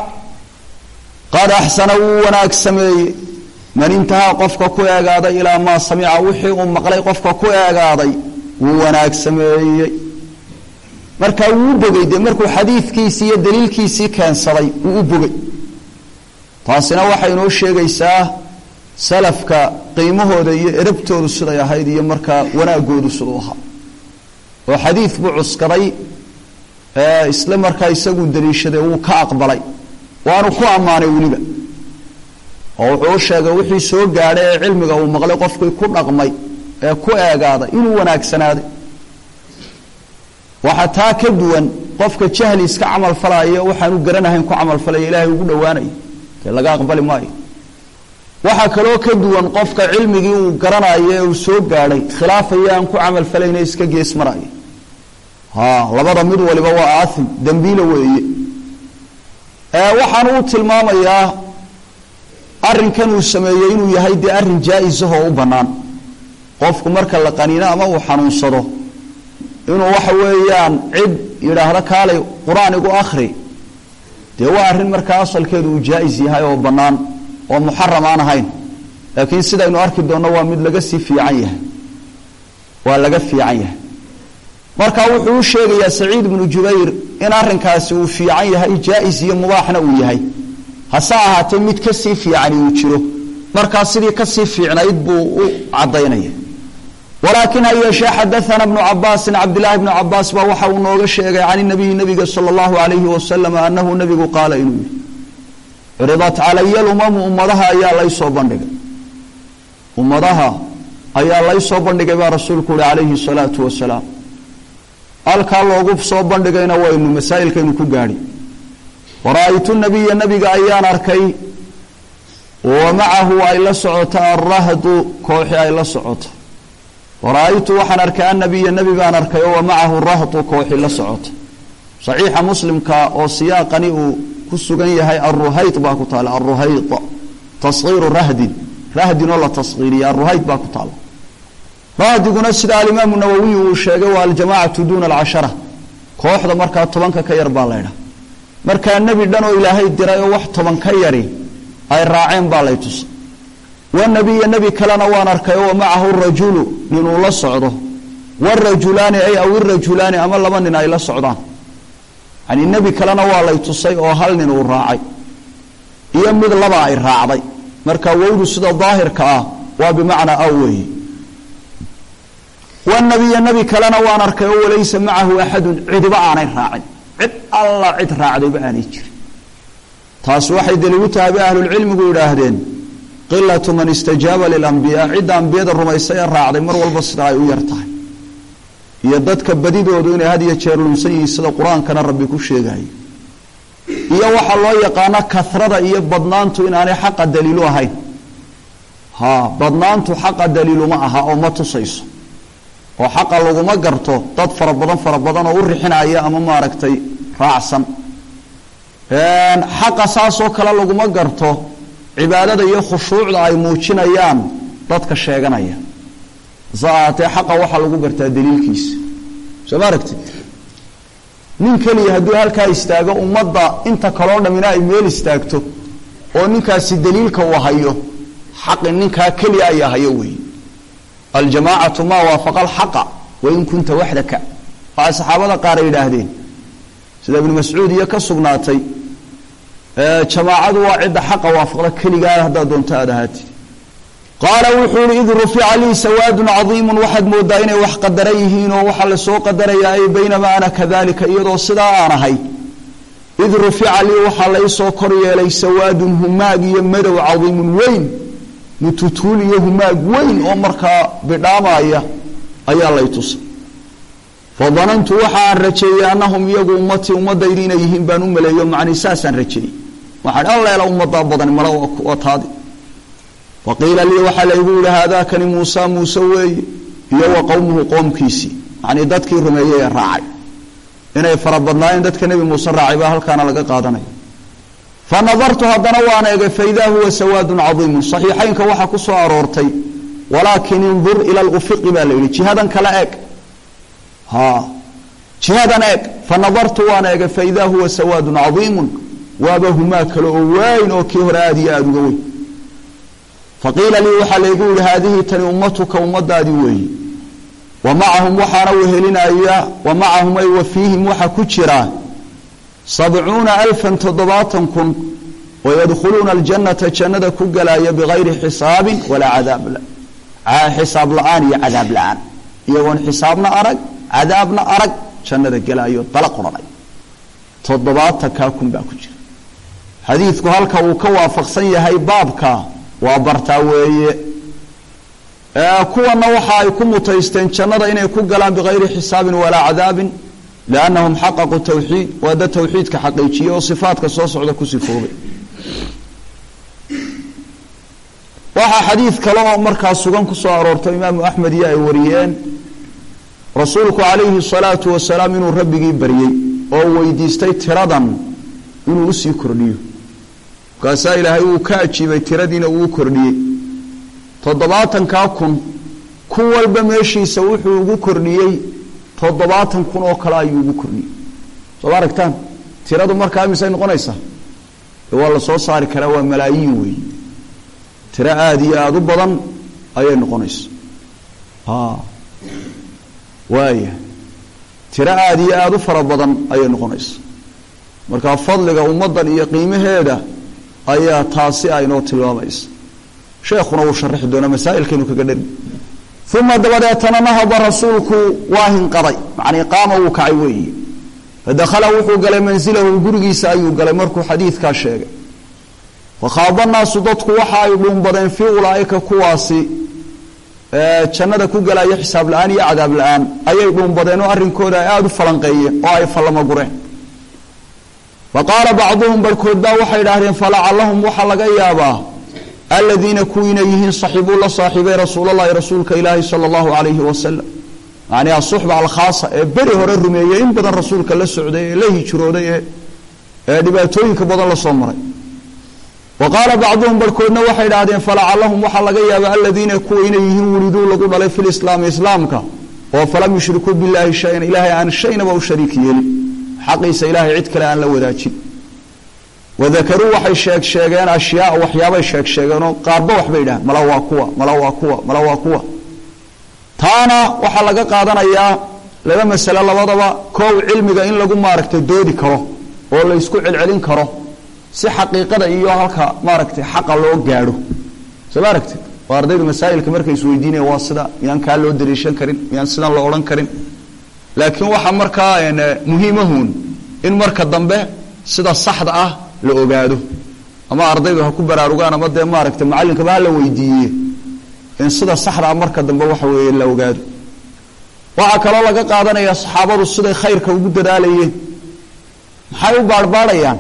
qad axsana wuu wanaag sameeyey man intahaa qofka ku eegaaday ilaa maa samica wixii uu maqlay qofka ku eegaaday wuu wanaag sameeyey markaa wuu bogay dee markuu xadiidkiisii iyo daliilkiisii keensaday wuu u bogay taasina waxay inoo sheegaysaa salafka qiimahooda iyo erabtoodu siday ahayd iyo markaa wanaagoodu siduu ahaa oo xadiid buu cuskaday isla markaa isaguu daliishaday wuu ka aqbalay waanu ku ammaanay weliba oo wuxuu u sheegay wixii soo gaadhay ee cilmiga uu maqlay qofkii ku dhaqmay ee ku eegaaday inuu wanaagsanaaday waxaa taa ka duwan qofka jahli iska camal falaayo waxaanu garanahayn ku camalfalaya ilaahay ugu dhowaanayo dee laga aqbali maayo waxaa kaloo ka duwan qofka cilmigii uu garanayo ee uu soo gaadhay khilaafaya aan ku camalfalayna iska gees maraya ha labada mid waliba waa aathim dembiila weeye waxaan uu tilmaamayaa arrinkan uu sameeyey inuu yahay dee arrin jaa-isahoo u bannaan qofku marka la qaniino ama uu xanuunsado inuu waxa weeyaan cid yidhaahdo kaalay qur-aan igu akhri dee waa arrin markaa asalkeedu uu jaa-is yahay oo bannaan oo muxaram aan ahayn laakiin sidaynu arki doonno waa mid laga sii fiican yahay waa laga fiican yahay marka wuxuu u sheegayaa saciid ibnu jubayr in arrinkaasi uu fiican yahay jaa-is iyo mubaaxna uu yahay hase ahaatee mid kasii fiicani uu jiro markaa sidii kasii fiicnayd buu u cadaynaya walaakin ha yeeshee xadaana bnu cabaasin cabdilaahi bnu cabaas baa waxa uu nooga sheegay can nabiyi nabiga sala allahu alayhi wasalam anahu nabigu qaala inuu yihi curidat calaya lumamu ummadaha ayaa laysoo bandhigay ummadaha ayaa laysoo bandhigay baa rasuulku uhi calayhi salaatu wasalaam halkaa loogu soo bandhigayna waynu masaa'ilkaynu ku gaadhi wara-aytu nabiya nabiga ayaan arkay wa macahu ay la socoto alrahdu kooxi ay la socoto wara-aytu waxaan arkay annabiya nebi baan arkay oo wa macahu rahdu kooxi la socoto saxiixa muslimka oo siyaaqani uu ku sugan yahay aruhayd baa ku taala aruhayd taskiiru rahdin rahdin oo la taskiiriya aruhayd baa ku taala rahdiguna sida alimaamu nawowiy uu sheegay waa aljamacatu duuna alcashara kooxda markaa tobanka ka yar baa laydha markaa nebi dhan oo ilaahay diray oo wax toban ka yari ay raaceen baa lay tusay wanabiya nebi kalena waan arkay oo macahu rajulu ninuu la socdo warajulaani ay aw irajulaani ama laba nin ay la socdaan yani nebi kalena waa lay tusay oo hal nin uu raacay iyo mid laba ay raacday marka wowdu sida daahirka ah waa bimacnaa aw weeye wanabiya nebi kalena waan arkay oo walaysa macahu axadun cidiba aanay raacin cid alla cid raacdayba aanay jirin taasi waxay daliilu tahay bay ahlulcilmigu yidhaahdeen qilatu man istajaaba lilambiyaa cidda ambiyada rumaysay ee raacday mar walba sida ay u yar tahay iyo dadka badidoodu inay had iyo jeer lunsan yihiin sida qur-aankana rabbi ku sheegayay iyo waxaa loo yaqaano kasrada iyo badnaantu inaanay xaqa daliilu ahayn ha badnaantu xaqa daliiluma aha oo ma tusayso oo xaqa laguma garto dad fara badan fara badan oo u rixinaya ama maaragtay raacsan xaqa saasoo kale laguma garto cibaadada iyo khushuucda ay muujinayaan dadka sheeganaya hase ahaatee xaqa waxaa lagu gartaa daliilkiisa soo ma aragtid nin keliya hadduu halkaa istaago ummadda inta kaloo dhamina ay meel istaagto oo ninkaasi daliilka uu hayo xaqi ninkaa keliya ayaa hayo weeye aljamaacatu maa waafaqa alxaqa wain kunta waxdaka waxay saxaabada qaar ay yidhaahdeen sida ibnu mascuud iyo ka sugnaatay jamaacadu waa cidda xaqa waafaqda keligaa haddaad doonto aad ahaatid qaala wuxuu yihi id rufica lii sawaadun cadiimun waxaad moodaa inay wax qadaran yihiin oo waxaa lasoo qadarayaa ay baynamaa ana kadalika iyadoo sidaa aan ahay id rufica lii waxaa laysoo kor yeelay sawaadun humaag iyo madow cadiimun weyn mututuul iyo humaag weyn oo markaa bidhaamaya ayaa lay tusay fadanantu waxaan rajeeyey annahum iyagu ummatii ummadaydi inay yihiin baan u maleeyo macnii saasaan rajeeyey waxaan alleela ummadaa badani mala waa taadi faqiila lii waxaa laygu yihi haadaakani muusa muuse weeye iyo wa qowmuhu qoomkiisii macnii dadkii rumeeyey ee raacay inay fara badnaayeen dadka nebi muuse raacay baa halkaana laga qaadanaya fa nadartu haddana waan eegay faidaa huwa sawaadun cadiimun saxiixaynka waxaa ku soo aroortay walaakin indur ila lufiqi baa la yidhi jihadan kala eeg ha jihadan eeg fa nadartu waan eegay faidaa huwa sawaadun cadiimun waaba humaa kale oo weyn oo kii hore aada iyo aada uga weyn faqiila lii waxaa laygu yihi haadihi tani ummatuka ummadaadii weeyi wa macahum waxaana wehelinaya wa macahum ay wa fiihim waxaa ku jira sabcuuna alfan toddobaatan kun oo yadkhuluuna aljannata jannada ku galaya bigayri xisaabin walaa cadaab xisaab la-aan iyo cadaab la-aan iyagoon xisaabna arag cadaabna arag jannada gelaayo dala qoranay toddobaatankaa kun baa ku jira xadiidku halka uu ka waafaqsan yahay baabka waa bartaa weeye kuwana waxa ay ku mutaysteen jannada inay ku galaan bigayri xisaabin walaa cadaabin liannahum xaqaquu tawxiid waa dad tawxiidka xaqiijiyey oo sifaadka soo socda ku sifoobay waxaa xadiid kale oo markaa sugan ku soo aroortay imaamu axmed iyo ay wariyeen rasuulku calayhi salaatu wasalaam inuu rabbigii baryey oo weydiistay tiradan inuu usii kordhiyo markaasaa ilaahay uu ka ajiibay tiradiina uu kordhiyey toddobaatankaa kun ku walba meeshiisa wuxuu ugu kordhiyey toddobaatan kun oo kale ayuu ugu kordhiyey soo ma aragtaan tiradu markaa misay noqonaysaa waa la soo saari karaa waa malaayiin weey tiro aada iyo aada u badan ayay noqonaysa waaya tiro aada iyo aada u fara badan ayay noqonaysa markaa fadliga ummaddan iyo qiimaheeda ayaa taasi aynoo tilmaamaysa sheekhuna wuu sharaxi doonaa masaa'ilkaynu kaga dheri uma dabadeetana nahada rasuulku waa hinqaday macnii qaama wuu kacay weeyi fadakhala wuxuu galay mansilahu gurigiisa ayuu galay markuu xadiidkaa sheegay fakhaaba naasu dadku waxa ay dhuunbadeen fii ulaaika kuwaasi jannada ku galaya xisaab la-aan iyo cadaab la-aan ayay dhuunbadeen oo arrinkooda ay aada u falanqeeyeen oo ay fallamagureen fa qaala bacduhum barhkood baa waxay idhaahdeen falacallahum waxaa laga yaabaa aladiina kuwiina yihiin saxibuu la saaxiibay rasuulalahi rasuulka ilaahi sala allahu calayhi wasalam macnii asuxba alkhaasa ee beri hore rumeeyey in badan rasuulka la socday ee la hijrooday ee ee dhibaatooyinka badan la soo maray wa qaala bacduhum barhkoodna waxay idhaahdeen falacallahum waxaa laga yaabaa aladiina kuwa inay yihiin wuliduu lagu dhalay fi lislaami islaamka oo falam yushrikuu billahi shayan ilaahay aan shaynaba u shariik yeelin xaqiisa ilaahay cid kale aan la wadaajin wadakaruu waxay sheeg sheegeen ashyaa waxyaabay sheeg sheegeenoo qaarba waxbay idhaaheen mala waa kuwa mala waa kuwa mala waa kuwa taana waxaa laga qaadanayaa laba masale labadaba koow cilmiga in lagu maaragtay doodi karo oo la ysku celcelin karo si xaqiiqada iyo halka maaragtay xaqa loo gaadho soo ma aragtid oo ardaydu masaa'ilka markay isweydiinaya waa sida miyaan kaa loo dariishan karin miyaan sidan loo odhan karin laakiin waxaa markaa muhiimahuun in marka dambe sida saxda ah la ogaado ama ardaydu ha ku baraarugaan ama dee maaragtay macallinkaba ha la weydiiye in sida saxdaa marka dambe waxa weeye la ogaado waxaa kaloo laga qaadanaya saxaabadu siday khayrka ugu dadaalayeen maxay u baarhbaarhayaan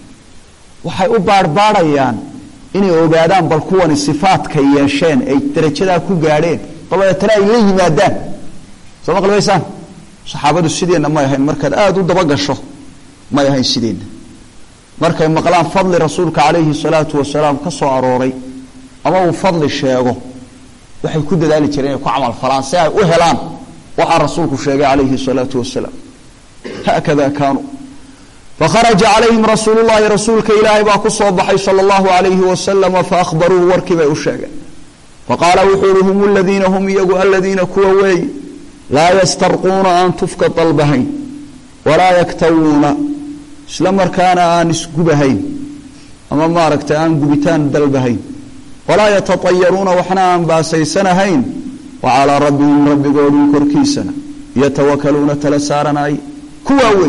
waxay u baarhbaarhayaan inay ogaadaan bal kuwani sifaadka yeesheen ay darajadaa ku gaadheen dabadeetana ay la yimaadaan soo maqlibaysaan saxaabadu sideenna may ahayn markaad aada u dabagasho may ahayn sideenna markay maqlaan fadli rasuulka calayhi salaatu wasalaam ka soo arooray ama uu fadli sheego waxay ku dadaali jireen inay ku camal falaan si ay u helaan waxaa rasuulku sheegay calayhi salaatu wasalaam haakada kaanuu fakharaja calayhim rasuulu llahi rasuulka ilaahay baa ku soo baxay sala allahu alayhi wasalama faahbaruuhu warkii bay u sheegeen faqaala wuxuu uhi hum aladiina hum iyagu aladiina kuwa weey laa yastarquuna aan tufka dalbahayn walaa yaktawuuna isla markaana aan isgubahayn ama maaragtay aan gubitaan dalbahayn walaa yatatayaruuna waxna aan baasaysanahayn wa calaa rabbihim rabbigoodii korkiisana yatawakaluuna tala saaranay kuwaa weey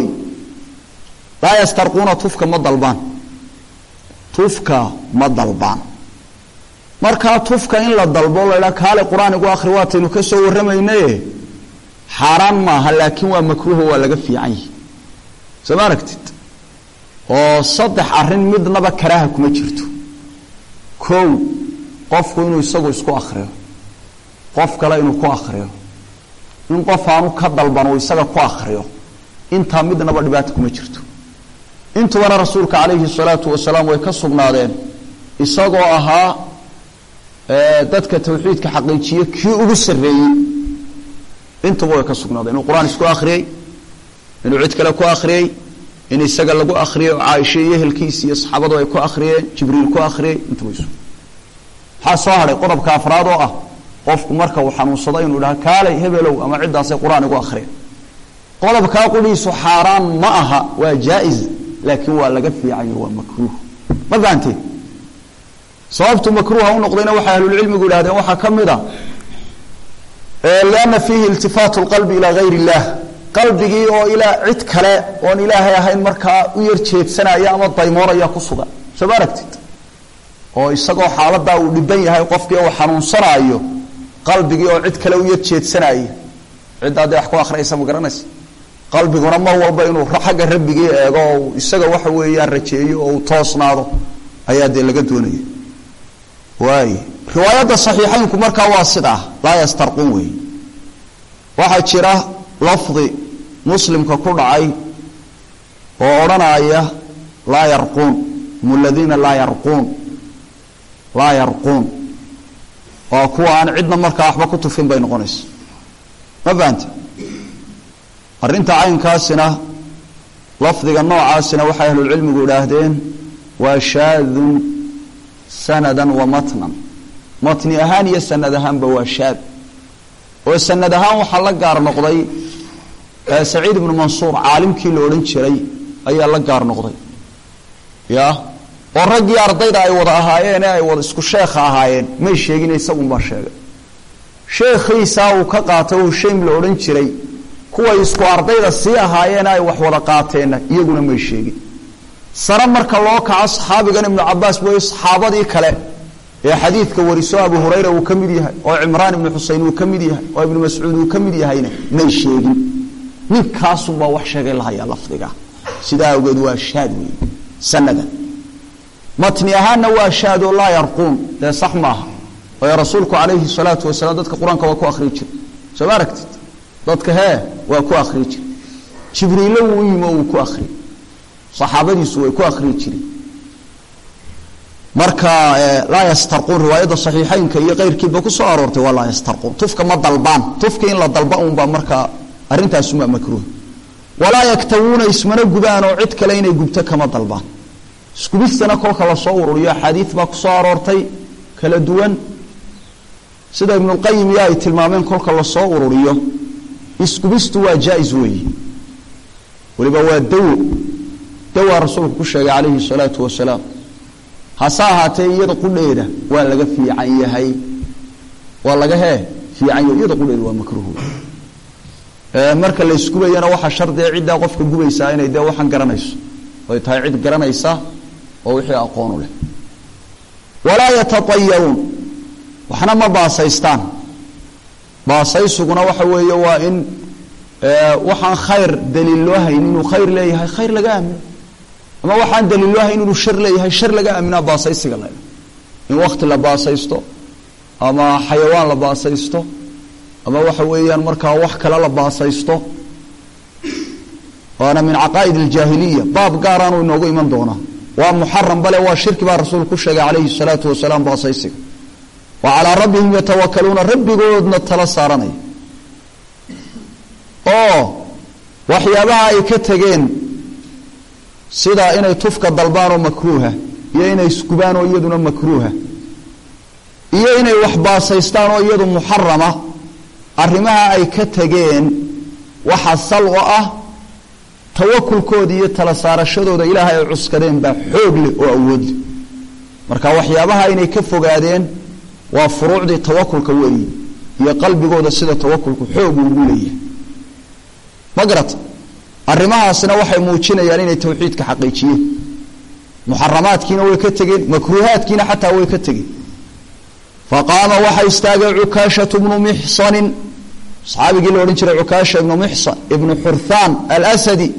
laa yastarquuna tufka ma dalbaan tufka ma dalbaan markaa tufka in la dalbo laydhaa kaale qur-aan igu akhri waataynu ka soo warramaynaye xaaraan maaha laakiin waa makruuho waa laga fiican yihi soo ma aragtid oo saddex arrin midnaba karaaha kuma jirto kow qofku inuu isagu isku akhriyo qof kale inuu ku akhriyo in qof aanu ka dalban uu isaga ku akhriyo intaa midnaba dhibaata kuma jirto intubana rasuulka calayhi salaatu wasalaam way ka sugnaadeen isagoo ahaa dadka tawxiidka xaqiijiye kii ugu sarreeyey intuba way ka sugnaadeen inuu qur-aan isku akhriyey inuu cid kale ku akhriyey in isaga lagu akhriyey oo caaisha iyo ehelkiisa iyo saxaabadu ay ku akhriyeen jibriil ku akhriyey intuba isu maxaa soo hadhay qodobka afraad oo ah qofku marka uu xanuunsado inuu dhaha kaalay hebelow ama ciddaasay qur-aan igu akhriya qodobkaa qudhiisu xaaraan ma aha waa jaa-is laakiin waa laga fiicayo waa makruuh ma fahanteen sababtu makruuha u noqdayna waxay ahlulcilmigu yidhahdeen waxaa ka mid a lianna fiihi iltifaatu lqalbi ilaa gayr illah qalbigii oo ilaa cid kale oon ilaahay ahayn markaa u yar jeedsanaya ama daymoonaya ku sugan soo ma aragtid oo isagoo xaaladaa uu dhiban yahay qofkii uu xanuunsanaayo qalbigii oo cid kale u yar jeedsanaya ciddaa dee wax ku akhriyaysa ma garanaysa qalbiguna mar walba inuu xagga rabbigii eego oo isaga waxa weeyaan rajeeyo oo uu toosnaado ayaa dee laga doonaya waay riwaayadda saxiixaynku markaa waa sidaa laa yastarqun wey waxaa jira lafdi muslimka ku dhacay oo odhanaya laa yarquun hum aladiina laa yarquun laa yarquun waa kuwa aan cidna markaa waxba ku tufin bay noqonaysa ma fahante arrinta caynkaasina lafdiga noocaasina waxay ahlulcilmigu idhaahdeen waa shaadun sanadan wa matnan matni ahaan iyo sanad ahaanba waa shaad oo sanad ahaan waxaa la gaar noqday saciid ibnu mansuur caalimkii la odhan jiray ayaa la gaar noqday ya oo raggii ardayda ay wada ahaayeen ee ay wada isku sheekha ahaayeen may sheegin isagunbaa sheegay sheekhiisaa uu ka qaatay oo shaym la odhan jiray kuway isku ardayda sii ahaayeena ay wax wada qaateenna iyaguna may sheegin sare marka loo kaco saxaabigan ibnu cabaas mooye saxaabadii kale ee xadiidka wariso abu hurayra uu ka mid yahay oo cimraan ibnu xuseyn uu ka mid yahay oo ibnu mascuud uu ka mid yahayna may sheegin ninkaasunbaa wax sheegay lahayaa lafdiga sidaa awgeed waa shaad wey sanadan matni ahaanna waa shaadoo laa yarquun dee sax maaha waayo rasuulku calayhi salaatu wasalaam dadka qur-aanka waa ku akhrii jira soo ma aragtid dadka hee waa ku akhrii jira jibriille wuu u yimi oo wuu ku akhriyey saxaabadiisu way ku akhriyi jireen marka laa yastarquun riwaayadda saxiixeynka iyo keyrkiiba ku soo aroortay waa laa yastarquun tufka ma dalbaan tufka in la dalba unbaa markaa arrintaasumaa makruuh walaa yaktawuuna ismana gubaan oo cid kale inay gubto kama dalbaan iskubistana kolka lasoo ururiyo axaadiid baa kusoo aroortay kala duwan sida ibnulqayim iyo ay tilmaameen kolka lasoo ururiyo iskubistu waa jaa-is weeye waliba waa dawo dawaa rasuulku ku sheegay calayhi salaatu wasalaam hase ahaatee iyada qudheeda waa laga fiican yahay waa laga hee fiican yahay iyada qudheeda waa makruuh marka la isgubayana waxaa shardiga ciddaa qofka gubaysaa inay dee waxaan garanayso ay tahay cid garanaysa oo wixii aqoonu leh walaa yatatayaruun waxna ma baasaystaan baasaysuguna waxa weeye waa in waxaan khayr daliil loo hayn inuu khayr leeyahay khayr laga aamino ama waxaan daliil loo hayn inuu shar leeyahay shar laga aaminaa baasaysiga la in wakti la baasaysto ama xayawaan la baasaysto ama waxa weeyaan markaa wax kale la baasaysto waana min caqaa'id aljaahiliya baab gaaraanu inoogu iman doonaa waa muxaram bale waa shirki baa rasuulku ku sheegay calayhi salaatu wasalaam baasaysiga wa calaa rabbihim yatawakaluuna rabbigoodna tala saaranaya oo waxyaabaha ay ka tegeen sida inay tufka dalbaanoo makruuha iyo inay isgubaan oo iyaduna makruuha iyo inay wax baasaystaan oo iyadu muxarama arrimaha ay ka tegeen waxa sal oo ah tawakulkooda iyo tala saarashadooda ilaahay ay cuskadeen baa xoog leh oo awood leh marka waxyaabaha inay ka fogaadeen waa furuucdii tawakulka weeyi iyo qalbigooda sida tawakulku xoog ugu leeyahay ma garata arrimahaasna waxay muujinayaan inay tawxiidka xaqiijiyeen muxaramaadkiina way ka tegeen makruuhaadkiina xataa way ka tegeen faqaama waxaa istaagay cukaashatu bnu mixsanin saxaabigii la odhan jiray cukaasha ibnu mixsan ibnu xurthaan alasadi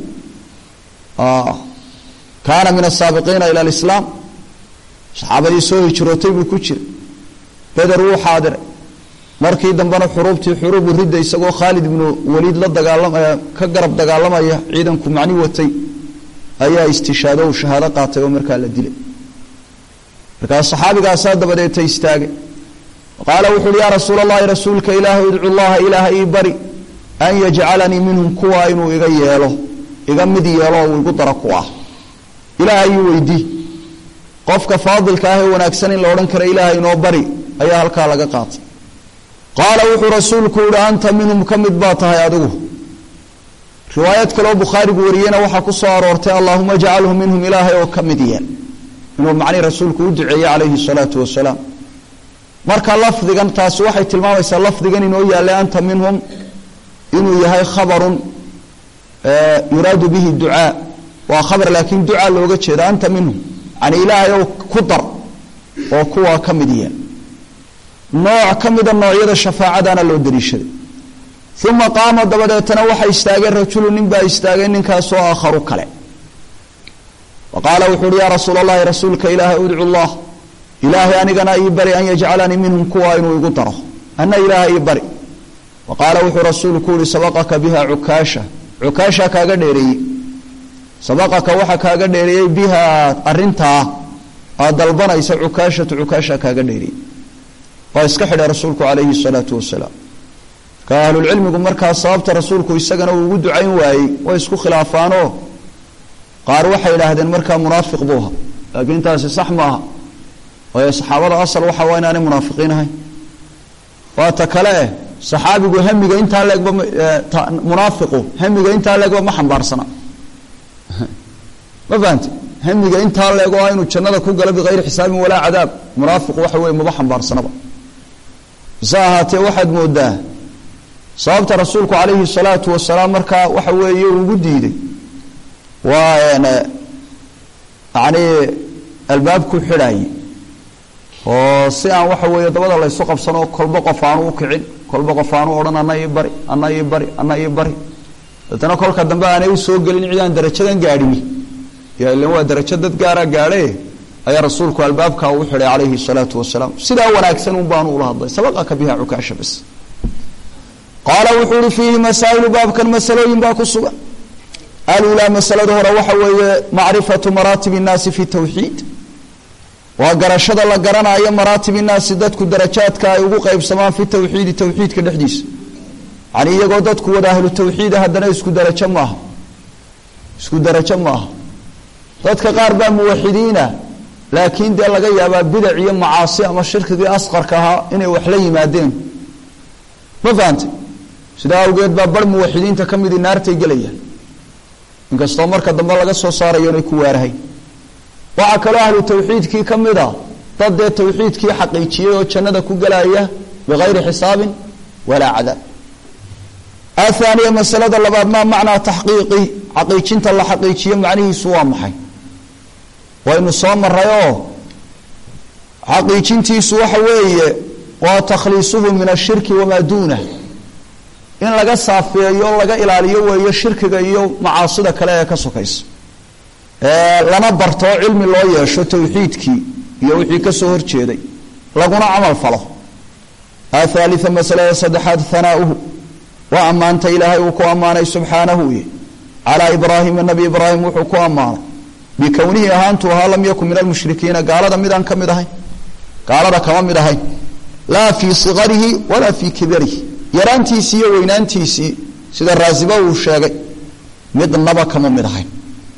kaana min asaabiqiina ila alislaam saxaabadii soo hijrootay buu ku jira beder wuu xaadiray markii dambena xuruubtii xuruubu ridda isagoo khaalid ibnu waliid la dagaalamaya ka garab dagaalamaya ciidanku macni watay ayaa istishaado uu shahaado qaatay oo markaa la dilay markaas saxaabigaasaa dabadeeta istaagay qaala wuxu uhi yaa rasuula allahi rasuulka ilaahay idcu llaha ilaaha ii bari an yajcalanii minhum kuwa inuu iga yeelo iga mid yeelo oo uu igu daro ku ah ilaahay ii weydii qofka faadilka ah ee wanaagsan in la odhan kara ilaahay inoo bari ayaa halkaa laga qaatay qaala wuxuu rasuulku yihi anta minhum ka mid baa tahay adigu riwaayad kaleoo bukhaarigu wariyena waxaa ku soo aroortay allaahuma jcalhu minhum ilaahay oo ka mid yeel inuu macnii rasuulku u duceeyey calayhi salaatu wasalaam marka lafdigan taasi waxay tilmaamaysaa lafdigan inoo yaallay anta minhum inuu yahay khabarun yuraadu bihi ducaa waa khabar laakiin ducaa looga jeeda anta minhum yani ilaahay oo ku dar oo kuwaa ka mid yeel nooc ka mida noocyada shafaacadana loo daliishaday uma qaama dabadeetana waxaa istaagay rajulu nin baa istaagay ninkaasoo aakharu kale wa qaala wuxuu uhi yaa rasuula allahi rasuulka ilaahay udcu llah ilaahay anigana ii bari an yajcalanii minhum kuwa inuu igu daro ana ilaahay ii bari wa qaala wuxuu rasuulku yihi sabaqaka biha cukaasha cukaasha kaaga dheereeyey sabaqaka waxaa kaaga dheereeyey biha arintaa aad dalbanaysa cukaashatu cukaasha kaaga dheereeyey waa iska xidhay rasuulku calayhi salaatu wasalaam ka ahlulcilmigu markaa sababta rasuulku isagana uu ugu ducayn waayey way isku khilaafaanoo qaar waxay idhaahdeen markaa munaafiq buu ahaa laakiin taasi sax ma aha waayo saxaabada asal waxa waa inaanay munaafiqiin ahayn waa ta kale eh saxaabigu hamiga intaa leegba munaafiqu hamiga intaa leegba ma xambaarsana ma fahamte hamiga intaa leego ah inuu jannada ku galo bikayri xisaabin walaa cadaab munaafiqu waxa weye maba xambaarsanaba hase ahaatee waxaad moodaa sababta rasuulku calayhi salaatu wasalaam markaa waxa weeye ugu diiday waa yani albaabku xidhaaye oo si aan waxa weeye dabada laysu qabsanoo kolba qof aanu u kicin kolba qof aanu odhan ana ii bari ana ii bari ana ii bari deetana kolka dambe aanay usoo gelin cidaan darajadan gaadhini ya ilan waa darajo dad gaara gaadhe ayaa rasuulku albaabkaa uu xidhay calayhi salaatu wasalaam sidaa wanaagsan un baanu ula hadlay sabaqaka biha cukaasha bas qaala wuxuu uhi fiihi masaa'ilu baabkan masalooyin baa ku sugan alulaa masalada hore waxa weeye macrifatu maraatib innaasi fi tawxiid waa garashada la garanaayo maraatib innaasi dadku darajaadka ay ugu qeybsamaan fi tawxiidi tawxiidka dhexdiisa yani iyagoo dadku wada ahlu tawxiida haddana isku darajo maaha isku darajo maaha dadka qaar baa muwaxidiina laakiin dee laga yaabaa bidac iyo macaasi ama shirkigii asqarka ahaa inay wax la yimaadeen ma fahantay sidaa awgeed baa bar muwaxidiinta ka midii naartay gelayaan inkastoo marka dambe laga soo saarayo inay ku waarahay waxaa kaloo ahlu tawxiidkii ka mid a dad dee tawxiidkii xaqiijiyey oo jannada ku gelaya bikayri xisaabin walaa cadaab athaaniya masalada labaad maa macnaa taxqiiqi xaqiijinta la xaqiijiyo macnihiisu waa maxay waynu soo maray oo xaqiijintiisu waxa weeye waa takhliisuhu min ashirki wamaa duunah in laga saafeeyo laga ilaaliyo weeyo shirkiga iyo macaasida kale ee ka sokaysa lana barto cilmi loo yeesho tawxiidkii iyo wixii kasoo horjeeday laguna camal falo athaalia masalada saddexaad hanaauhu waa ammaanta ilaahay uu ku ammaanay subxaanahu y calaa ibraahima nabi ibraahim wuxuu ku ammaanay bikownihi ahaantu ahaa lam yakun min almushrikiina gaalada midaan ka mid ahayn gaalada kama mid ahayn laa fii sikarihi walaa fii kibarihi yaraantiisii iyo weynaantiisii sida raasiba uu sheegay midnaba kama mid ahayn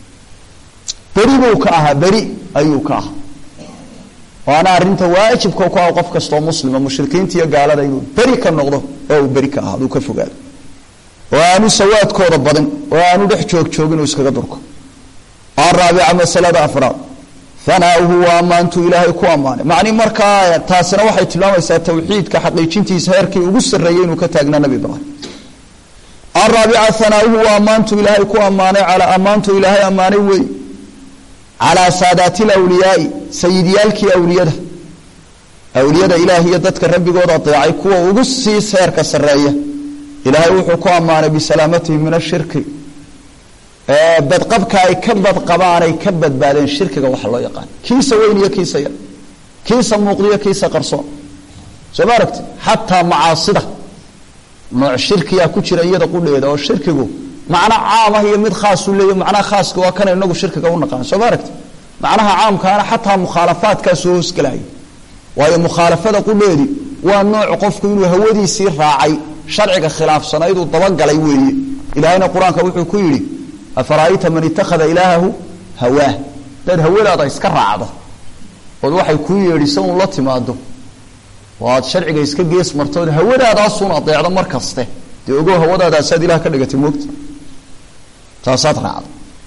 beri buu ka ahaa beri ayuu ka ahaa waana arinta waajibka ku ah qof kastoo muslima mushrikiinta iyo gaalada inuu beri ka noqdo oo uu beri ka ahaado uu ka fogaado oo aanu sawaadkooda badin oo aanu dhex joog joogin uu iskaga durko araabica masalada afraad hanaauhu waa ammaantuu ilaahay ku ammaanay macni markaa taasina waxay tilmaamaysaa tawxiidka xaqiijintiisa heerkii ugu sarreeyey inuu ka taagnaa nabi ibraahim araabica hanaauhu waa ammaantuu ilaahay ku ammaanay calaa ammaantuu ilaahay ammaanay wey calaa saadaati lawliyaai sayidyaalkii awliyada awliyada ilaah iyo dadka rabbigooda adeecay kuwa ugu sii seerka sarreeya ilaahay wuxuu ku ammaanay bisalaamatihim min ashirki badqabka ay ka badqabaan ay ka badbaadeen shirkiga waxa loo yaqaan kiisa weyn iyo kiisa yar kiisa muuqdiyo kiisa qarsoon soo ma aragti xataa macaasida nooc shirkiyaa ku jira iyada qudheeda oo shirkigu macno caam ah iyo mid khaasu leeya macnaha khaaska waa kana inagu shirkiga u naqaan soo ma aragti macnaha caamkaana xataa mukhaalafaadkaasoo hoosgalayo waayo mukhaalafada qudheedi waa nooc qofku inuu hawadiisii raacay sharciga khilaafsanayd uu dabagalay weeye ilaahayna qur-aanka wuxuu ku yidhi afara'ayta man itakhada ilaahahu hawaah hadaad hawadaada iska raacdo ood waxay kuu yeedhisa un la timaado oo aad sharciga iska gees marto ood hawadaadaasuun adeecdo mar kaste dee ogow hawadaadaasaad ilaah ka dhigatay moogta taasaad raacdo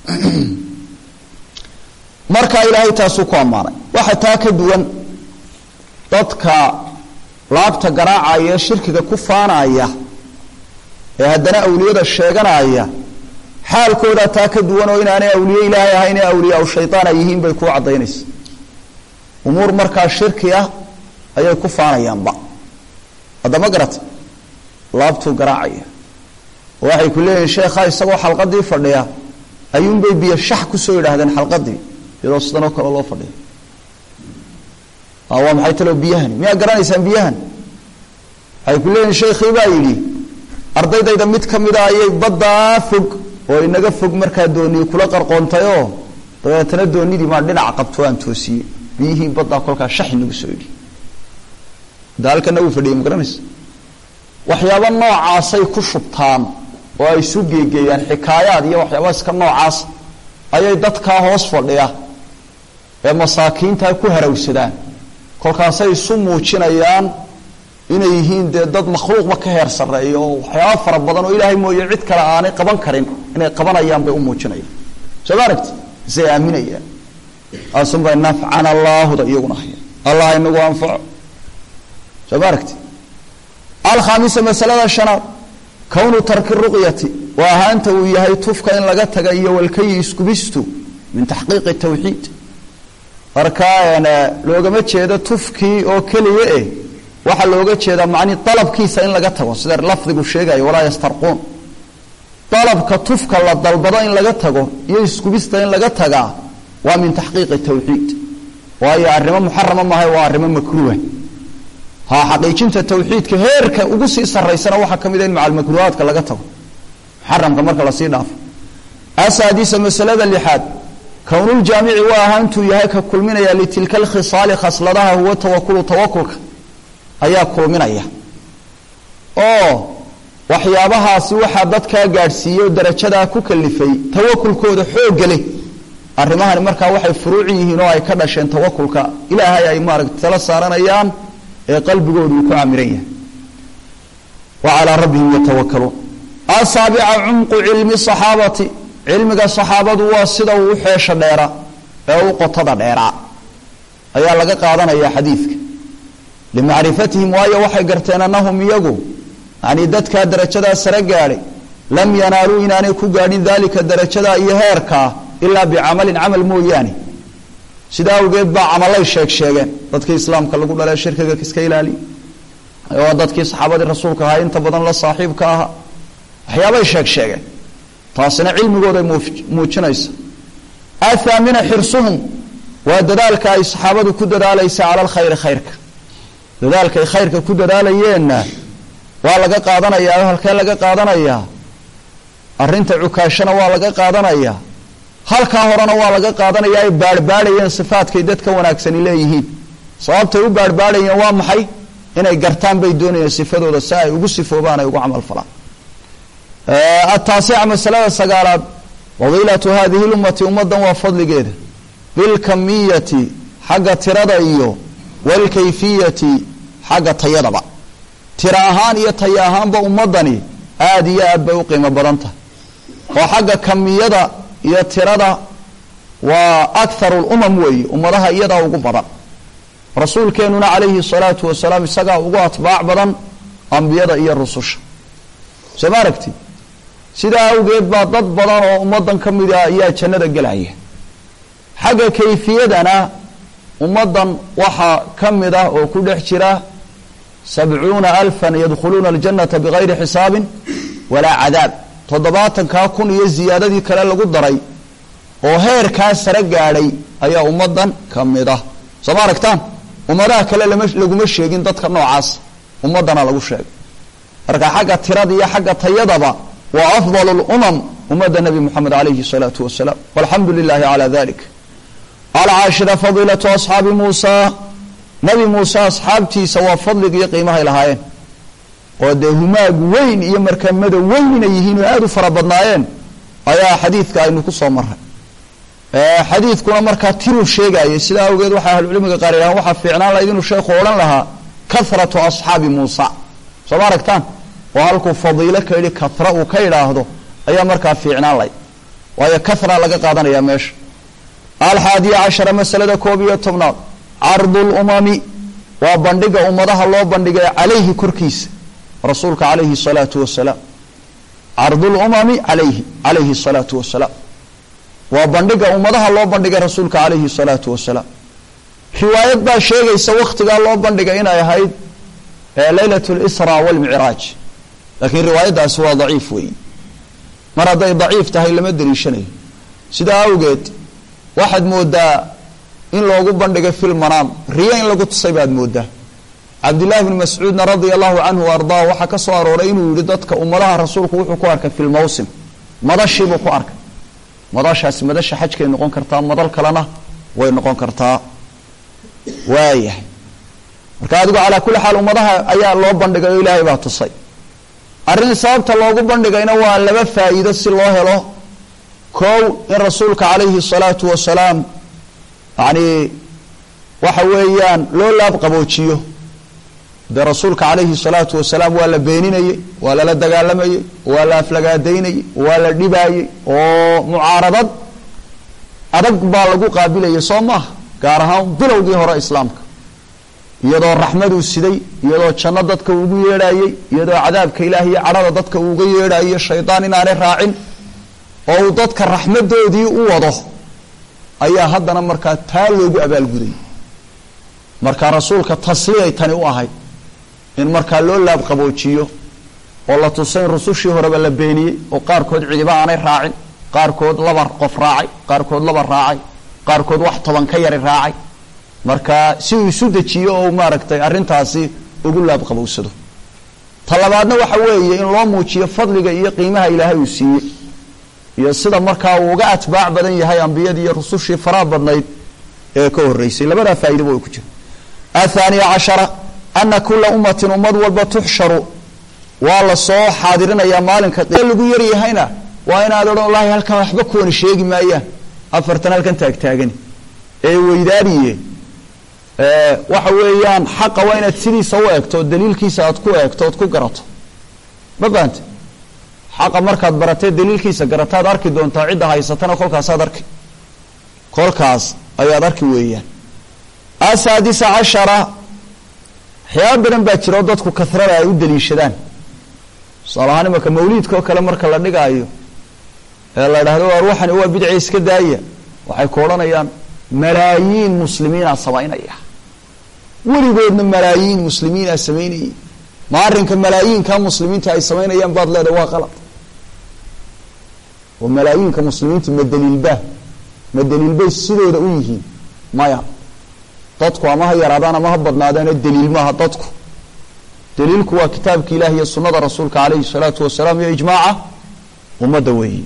markaa ilaahay taasuu ku ammaanay waxa taa ka duwan dadka laabta garaacaya ee shirkiga ku faanaya ee haddana awliyada sheeganaya xaalkoodaa taa ka duwan oo inaanay awliye ilaahay ahayn ee awliyaa shaytaan ay yihiin bay kuu caddaynaysa umuur markaa shirki ah ayay ku faanayaanba haddama garata laabtuu garaacaya oo waxay ku leeyihin sheekha isagoo xalqadii fadhiya ayuunbay biyo shax kusoo yidhaahdeen xalqadii iyadoo sidanoo kale loo fadhiya waa maxay talo biyahani miyaa garanaysaan biyahan waxay ku leeyihin sheekhii baa yidhi ardaydayda mid ka mida ayay baddaa fog oo inaga fog markaa doonii kula qarqoontayoo dabeetana doonidii maa dhinaca qabto aan toosiyey biyihii baddaa kolkaa shax inagu soo yidhi da halkana wuu fadhiyay ma garanaysa waxyaaba noocaasay ku shubtaan oo ay isu geegeeyaan xikaayaad iyo waxyaaba iska noocaas ayay dadkaa hoos fadhiya ee masaakiintaa ku harawsadaan kolkaasay isu muujinayaan inay yihiin dee dad makhluuqba ka heer sarreeya oo waxyaaba fara badan oo ilaahay mooye cid kale aanay qaban karin inay qabanayaan bay u muujinayaan soo ma aragti isay aaminayaan aasunbay nafcana allaahuda iyaguna haya allah inagu anfaco soo ma aragti alkhaamisa masalada shanaad kownu tarki ruqyati waa ahaanta uu yahay tufka in laga taga iyo walkayi iskubistu min taxqiiqi tawxiid markaa loogama jeedo tufkii oo keliya eh waxaa looga jeedaa macnii dalabkiisa in laga tago sida lafdigu sheegayo walaa yastarquun dalabka tufka la dalbado in laga tago iyo iskubista in laga tagaa waa min taxqiiqi tawxiid waayo arrimo muxarama maaha waa arrimo makruuha ha xaqiijinta tawxiidka heerka ugu sii saraysana waxaa ka mid a in macalmakruuhaadka laga tago muxaramka marka lasii dhaafo asaadisa masalada lixaad kownuljaamici waa ahaantuu yahay ka kulminaya litilka alkhisaali khasladaha huwa tawakulu tawakulka ayaa kulminaya oo waxyaabahaasi waxaa dadkaa gaadhsiiyey oo darajadaa ku kalifay tawakulkooda xoogga leh arrimahani markaa waxay furuuci yihiin oo ay ka dhasheen tawakulka ilaahay ay maaragta tala saaranayaan ee qalbigoodu uu ku camiran yahay wa calaa rabbihim yatawakaluun asaabica cumqu cilmi saxaabati cilmiga saxaabadu waa sida uu u xeesha dheera ee u qotada dheeraa ayaa laga qaadanaya xadiidka limacrifatihim waayo waxay garteen annahum iyagu yanii dadkaa darajadaa sare gaadhay lam yanaaluu inaanay ku gaadhin daalika darajadaa iyo heerkaa ilaa bicamalin camal mooyaane sidaa awgeed baa camalay sheeg sheegeen dadkii islaamka lagu dhalee shirkiga iska ilaaliya oo dadkii saxaabadii rasuulka ahaa inta badan la saaxiibka ahaa waxyaabay sheeg sheegeen taasina cilmigooday muujinaysa athaamina xirsuhum waa dadaalka ay saxaabadu ku dadaalaysa cala alkhayri khayrka dadaalkaay khayrka ku dadaalayeenna waa laga qaadanayaa halkee laga qaadanayaa arrinta cukaashana waa laga qaadanayaa halkaa horena waa laga qaadanayaa ay baarhbaadhayeen sifaadkay dadka wanaagsani leeyihiin sababtay u baarhbaadhayeen waa maxay inay gartaan bay doonayeen sifadooda si ay ugu sifoobaan ay ugu camal falaan ataasica masalada sagaalaad fadiilatu hadihi lummati ummadan waa fadligeeda bilkamiyati xagga tirada iyo walkayfiyati xagga tayadaba tiro ahaan iyo tayo ahaanba ummadani aada iyo aad bay u qiimo badan tahay oo xagga kamiyada iyo tirada waa akharu lumam weeye ummadaha iyadaa ugu badan rasuulkeenuna calayhi salaatu wasalaam isagaa ugu atbaac badan ambiyada iyo rususha soo ma aragti sidaa awgeed baa dad badan oo ummadan ka mid a ayaa jannada gelaya xagga kayfiyadana ummaddan waxaa ka mid ah oo ku dhex jira sabcuuna alfan yadkhuluuna aljannata bigayri xisaabin walaa cadaab toddobaatankaa kun iyo ziyaadadii kale lagu daray oo heerkaa sare gaadhay ayaa ummaddan ka mid ah soo ma aragtaan ummadaha kale lama laguma sheegin dadka noocaas ummaddana lagu sheegay marka xagga tirada iyo xagga tayadaba waa afdal lumam ummadda nebi moxamed alayhi salaatu wasalaam walxamdu lilahi calaa dalik alcaashira fadiilatu asxaabi muusa nebi muuse asxaabtiisa waa fadliga iyo qiimahay lahaayeen oo dee humaag weyn iyo markamada weyn inay yihiin oo aada u fara badnaayeen ayaa xadiidka aynu ku soo maray xadiidkuna markaa tiruu sheegayay sidaa awgeed waxay ahlucilmiga qaar yidhahan waxaa fiicnaan lahayd inuu sheekhu odhan lahaa kahratu asxaabi muusa soo ma aragtaan oo halkuu fadiilo ka yidhi kahra uu ka idhaahdo ayaa markaa fiicnaan lahayd waayo kahra laga qaadanaya meesha alxaadiya cashara masalada koob iyo tobnaad cardu lumami waa bandhiga ummadaha loo bandhigay calayhi korkiisa rasuulka calayhi salaatu wasalaam cardu lumami alayhi calayhi salaatu wasalaam waa bandhiga ummadaha loo bandhigay rasuulka calayhi salaatu wasalaam riwaayad baa sheegaysa wakhtigaa loo bandhigay inay ahayd leylat lisra walmicraaj laakiin riwaayaddaasi waa daciif weeyi mar hadday daciif tahay lama deliishanayo sidaa awgeed waxaad moodaa in loogu bandhigay fil manaam riyo in lagu tusay baad moodaa cabdillahi bni mascuudna radia allahu canhu ardaa waxaa ka soo arooray inuu yihi dadka ummadaha rasuulku wuxuu ku arkay fi lmawsim madashiibuu ku arkay madashaasi madasha xajkay noqon kartaa madal kalena way noqon kartaa waayahay marka adigu calaa kulli xaal ummadaha ayaa loo bandhigay oo ilaahay baa tusay arrin sababta loogu bandhigayna waa laba faa'iido si loo helo kow in rasuulka calayhi salaatu wasalaam yacni waxa weeyaan loo laab qaboojiyo dee rasuulka calayhi salaatu wasalaam waa la beeninayey waa lala dagaalamayey waa la aflagaadaynayey waa la dhibaayey oo mucaaradad adag baa lagu qaabilayay soo maaha gaar ahaan bilowgii hore islaamka iyadoo raxmaduu siday iyadoo janno dadka ugu yeedhaayey iyadoo cadaabka ilaah iyo cadhada dadka uuga yeedhaayo shaydaan inaanay raacin oo uu dadka raxmadoodii u wado ayaa haddana markaa taa loogu abaalguday marka rasuulka tasliyay tani u ahayd in markaa loo laab qaboojiyo oo la tusay in rusushii horeba la beeniyey oo qaarkood cidiba aanay raacin qaarkood laba qof raacay qaarkood laba raacay qaarkood wax toban ka yari raacay marka si uu isu dejiyo oo maaragtay arrintaasi ugu laab qabowsado ta labaadna waxa weeye in loo muujiyo fadliga iyo qiimaha ilaahay uu siiyey iyo sida markaa uu uga atbaac badan yahay ambiyadii iyo rusushii faraha badnayd ee ka horeysay labadaa faaidaba way ku jira athaaniya cashara ana kula ummatin ummad walba tuxsharu waa la soo xaadirinayaa maalinka lagu yaryahayna waa inaad odhan lahi halkan waxba kuwani sheegi maayaan afartan halkan taagtaagani ee weydaariye waxa weeyaan xaqa waa inaad sidiisa u eegto oo daliilkiisa aad ku eegto ood ku garato ma fahamte xaqa markaad baratee daliilkiisa garataad arki doontaa cidda haysatana kolkaasaad arki kolkaas ayaad arki weeyaan asaadisa cashara waxyaaba badan baa jira oo dadku kasrada ay u daliishadaan tusaale ahaan imanka mawliidka oo kale marka la dhigaayo ee la idhahdo waa ruuxani waa bidci iska daaya waxay ku odhanayaan malaayiin muslimiinaa samaynaya weligoodna malaayiin muslimiinaa samaynayay ma arrinka malaayiinka muslimiinta ay samaynayaan baad leedahay waa qalad oo malaayiinka muslimiinta ma daliilbaa ma daliilbay sidooda u yihiin maya dadku ama ha yaraadaan ama ha badnaadaana daliil maaha dadku daliilku waa kitaabka ilaah iyo sunada rasuulka calayhi salaatu wasalaam iyo ijmaaca ummadda weeyi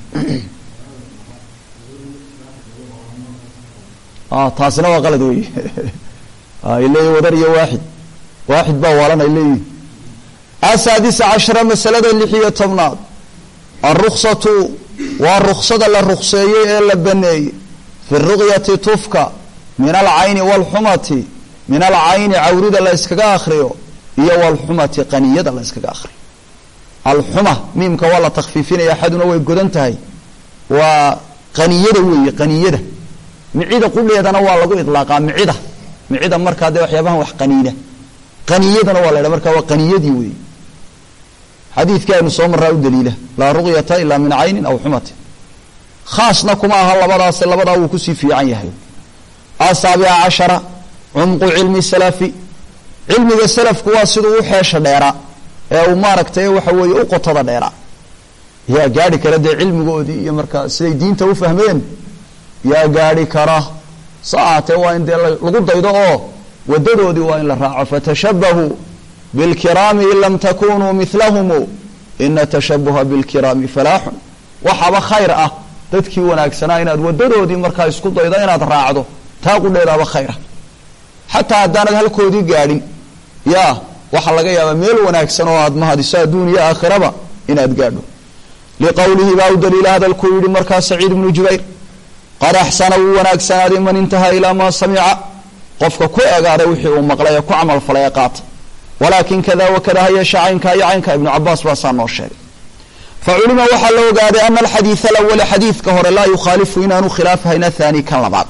taasina waa qalad wey ay leeyihin wadar iyo waaxid waaxid baa waalan ay leeyihin asaadisa cashara masalada lix iyo tobnaad alruksatu waa ruksada la rukseeyey ee la baneeyey fi ruqyati tufka min alcayni waalxumati min alcayni cawrida la yskaga akriyo iyo waalxumati qaniyada la yskaga akriyo alxuma miimka waa la takfiifinaya axaduna way godan tahay waa qaniyada weeye qaniyada micida qudheedana waa lagu idlaaqaa micida micida markaa dee waxyaabahan wax qaniina qaniyadana waa la ydhaha markaa waa qaniyadii weeye xadiidkii aynu soo maraa u daliila laa ruqyata ilaa min caynin aw xumatin khaasna kuma aha labadaas labadaa wuu kusii fiican yahay asaabica cashara cumqu cilmi salafi cilmiga salafku waa siduu u xeesha dheeraa ee uu maaragtay waxa weeye u qotada dheeraa yaa gaadhi kara dee cilmigoodii iyo markaa siday diinta u fahmeen yaa gaadhi kara sa ahaatee waa in dee lagu daydo oo wadadoodii waa in la raaco fatashabahuu bilkiraami in lam takunuu milahumu ina tashabuha bilkiraami falaaxun waxaba khayr ah dadkii wanaagsanaa inaad wadadoodii markaa isku daydo inaad raacdo taa qudheedaaba khayra xataa haddaanad halkoodii gaadhin yaa waxaa laga yaabaa meel wanaagsan oo aad mahadiso adduun iyo aakhiraba inaad gaadho liqowlihi baa u daliila hadalkuu yihi markaa saciid ibnu jubayr qad axsana wuu wanaagsanaaday man intahaa ilaa maa samica qofka ku egaaday wixii uu maqlay ee ku camal falay ee qaata walaakin kada wakada hayeesha caynkaa iyo caynka ibnu cabaas baasaa noo sheegay fa culima waxaa la ogaaday ana alxadiid alawala xadiidka hore laa yukhaalifu inaanu khilaafhayn athani kan labaad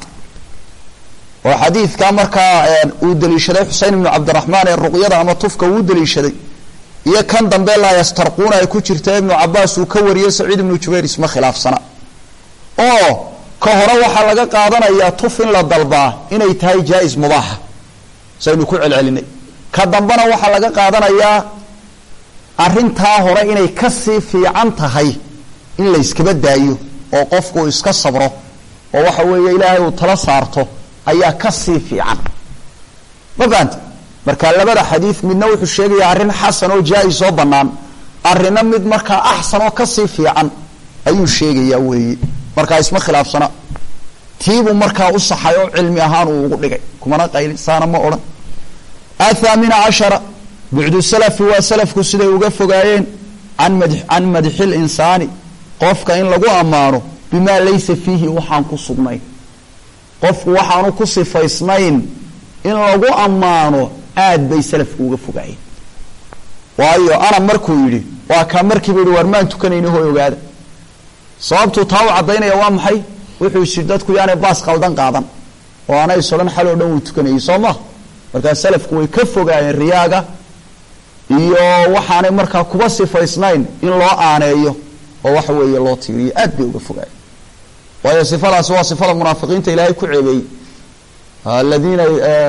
oo xadiidka markaa uu daliishaday xusein ibnu cabdiraxmaan ee ruqyada ama tufka uu daliishaday iyo kan dambe laa yastarquuna ay ku jirta ibnu cabaas uu ka wariyey saciid ibnu jubayr isma khilaafsana oo ka hore waxaa laga qaadanayaa tuf in la dalbaa inay tahay jaa-is mubaaxa saynu ku celcelinay ka dambena waxaa laga qaadanayaa arrintaa hore inay kasii fiican tahay in la yskaba daayo oo qofku uu iska sabro oo waxa weeye ilaahay uu tala saarto ayaa kasii fiican ma fahamta marka labada xadiid midna wuxuu sheegayaa arrin xasan oo jaa-is oo bannaan arrinna mid markaa axsan oo kasii fiican ayuu sheegayaa weeye markaa isma khilaafsana tiibuu markaa u saxay oo cilmi ahaan uu ugu dhigay kumana qayli saana ma odhan athaamina cashara bucdu salafi waa salafku siday uga fogaayeen an mad can madxi linsaani qofka in lagu ammaano bimaa laysa fiihi waxaan ku sugnayn qofku waxaanu ku sifaysnayn in lagu ammaano aad bay salafku uga fogaayeen waayo ana markuu yidhi waa kaa markiiba yihi waar maan tukanayni hoy ogaada sababtuu taa u caddaynaya waa maxay wuxuu is yidhi dadku yaanay baas qaldan qaadan oo anay sodhan xal oo dhan wuu tukanayay soo ma markaa salafku way ka fogaayeen riyaaga iyo waxaanay markaa kuba sifaysnayn in loo aaneeyo oo waxa weeye loo tiiriyo aad bay uga fogaayeen waayo sifadaasi waa sifada munaafiqiinta ilaahay ku ceebeeyey aladiina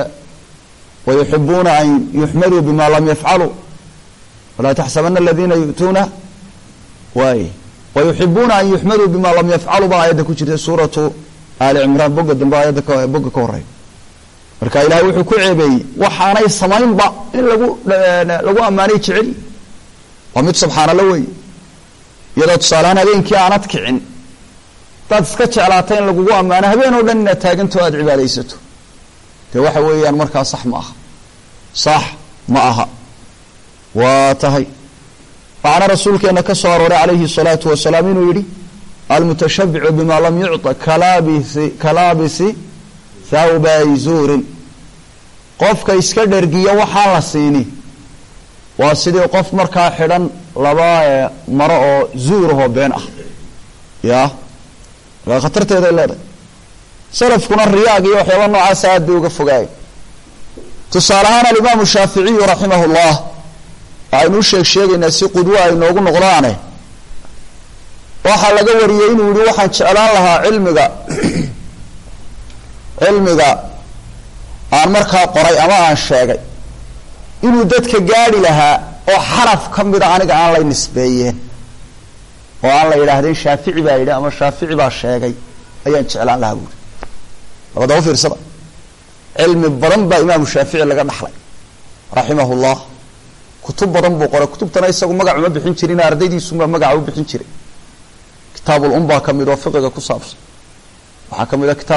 wayuxibuuna an yuxmaduu bima lam yafcaluu walaa taxsabana aladiina yu'tuuna waay wayuxibuuna an yuxmaduu bima lam yafcaluu baa aayadda ku jirta suuratu aali cimraan boga dambe aayadda boga ka horeya marka ilahay wuxuu ku ceebeeyey waxaanay samaynba in lagu lagu ammaanay jeceli waa mid subxaanalla wey iyadoo tusaalehaan habeenkii aanad kicin hadaad iska jeclaata in lagugu ammaano habeen oo dhan inaad taaganto aada cibaadaysato dee waxa weeyaan markaa sax ma aha sax ma aha waa tahay waxaana rasuulkeena ka soo arooray calayhi الsalaatu wasalaam inuu yihi almutashabicu bima lam yucطa kalabisi kalaabisi thawbay zuurin qofka iska dhergiya waxaan la siini waa sidii qof markaa xidhan laba maro oo zuurahoo been ah ya markaa khatarteeday leedahay salafkuna riyaag iyo waxyaaba noocaasa aad bay uga fogaayay tusaale ahaan alimaamu shaaficiyu raximah اllah waxaynu u sheeg sheegaynaa si qudwo ay noogu noqdaane waxaa laga wariyey inuu yihi waxaan jeclaan lahaa cilmiga cilmiga aan markaa qoray ama aan sheegay inuu dadka gaadhi lahaa oo xaraf ka mida aniga aan lay nisbeeyeen oo aan la yidhaahdeen shaafici baa yidhi ama shaafici baa sheegay ayaan jeclaan lahaa buuri labadaba fiirsada cilmi badan baa imaamu shaafici laga dhaxlay raximah llah kutub badan buu qoray kutubtana isagu magac uma bixin jirin ardaydiisumaa magaca u bixin jiray kitaabul um baa ka mid oo fiqiga ku saabsan waxaa ka mid a kitaab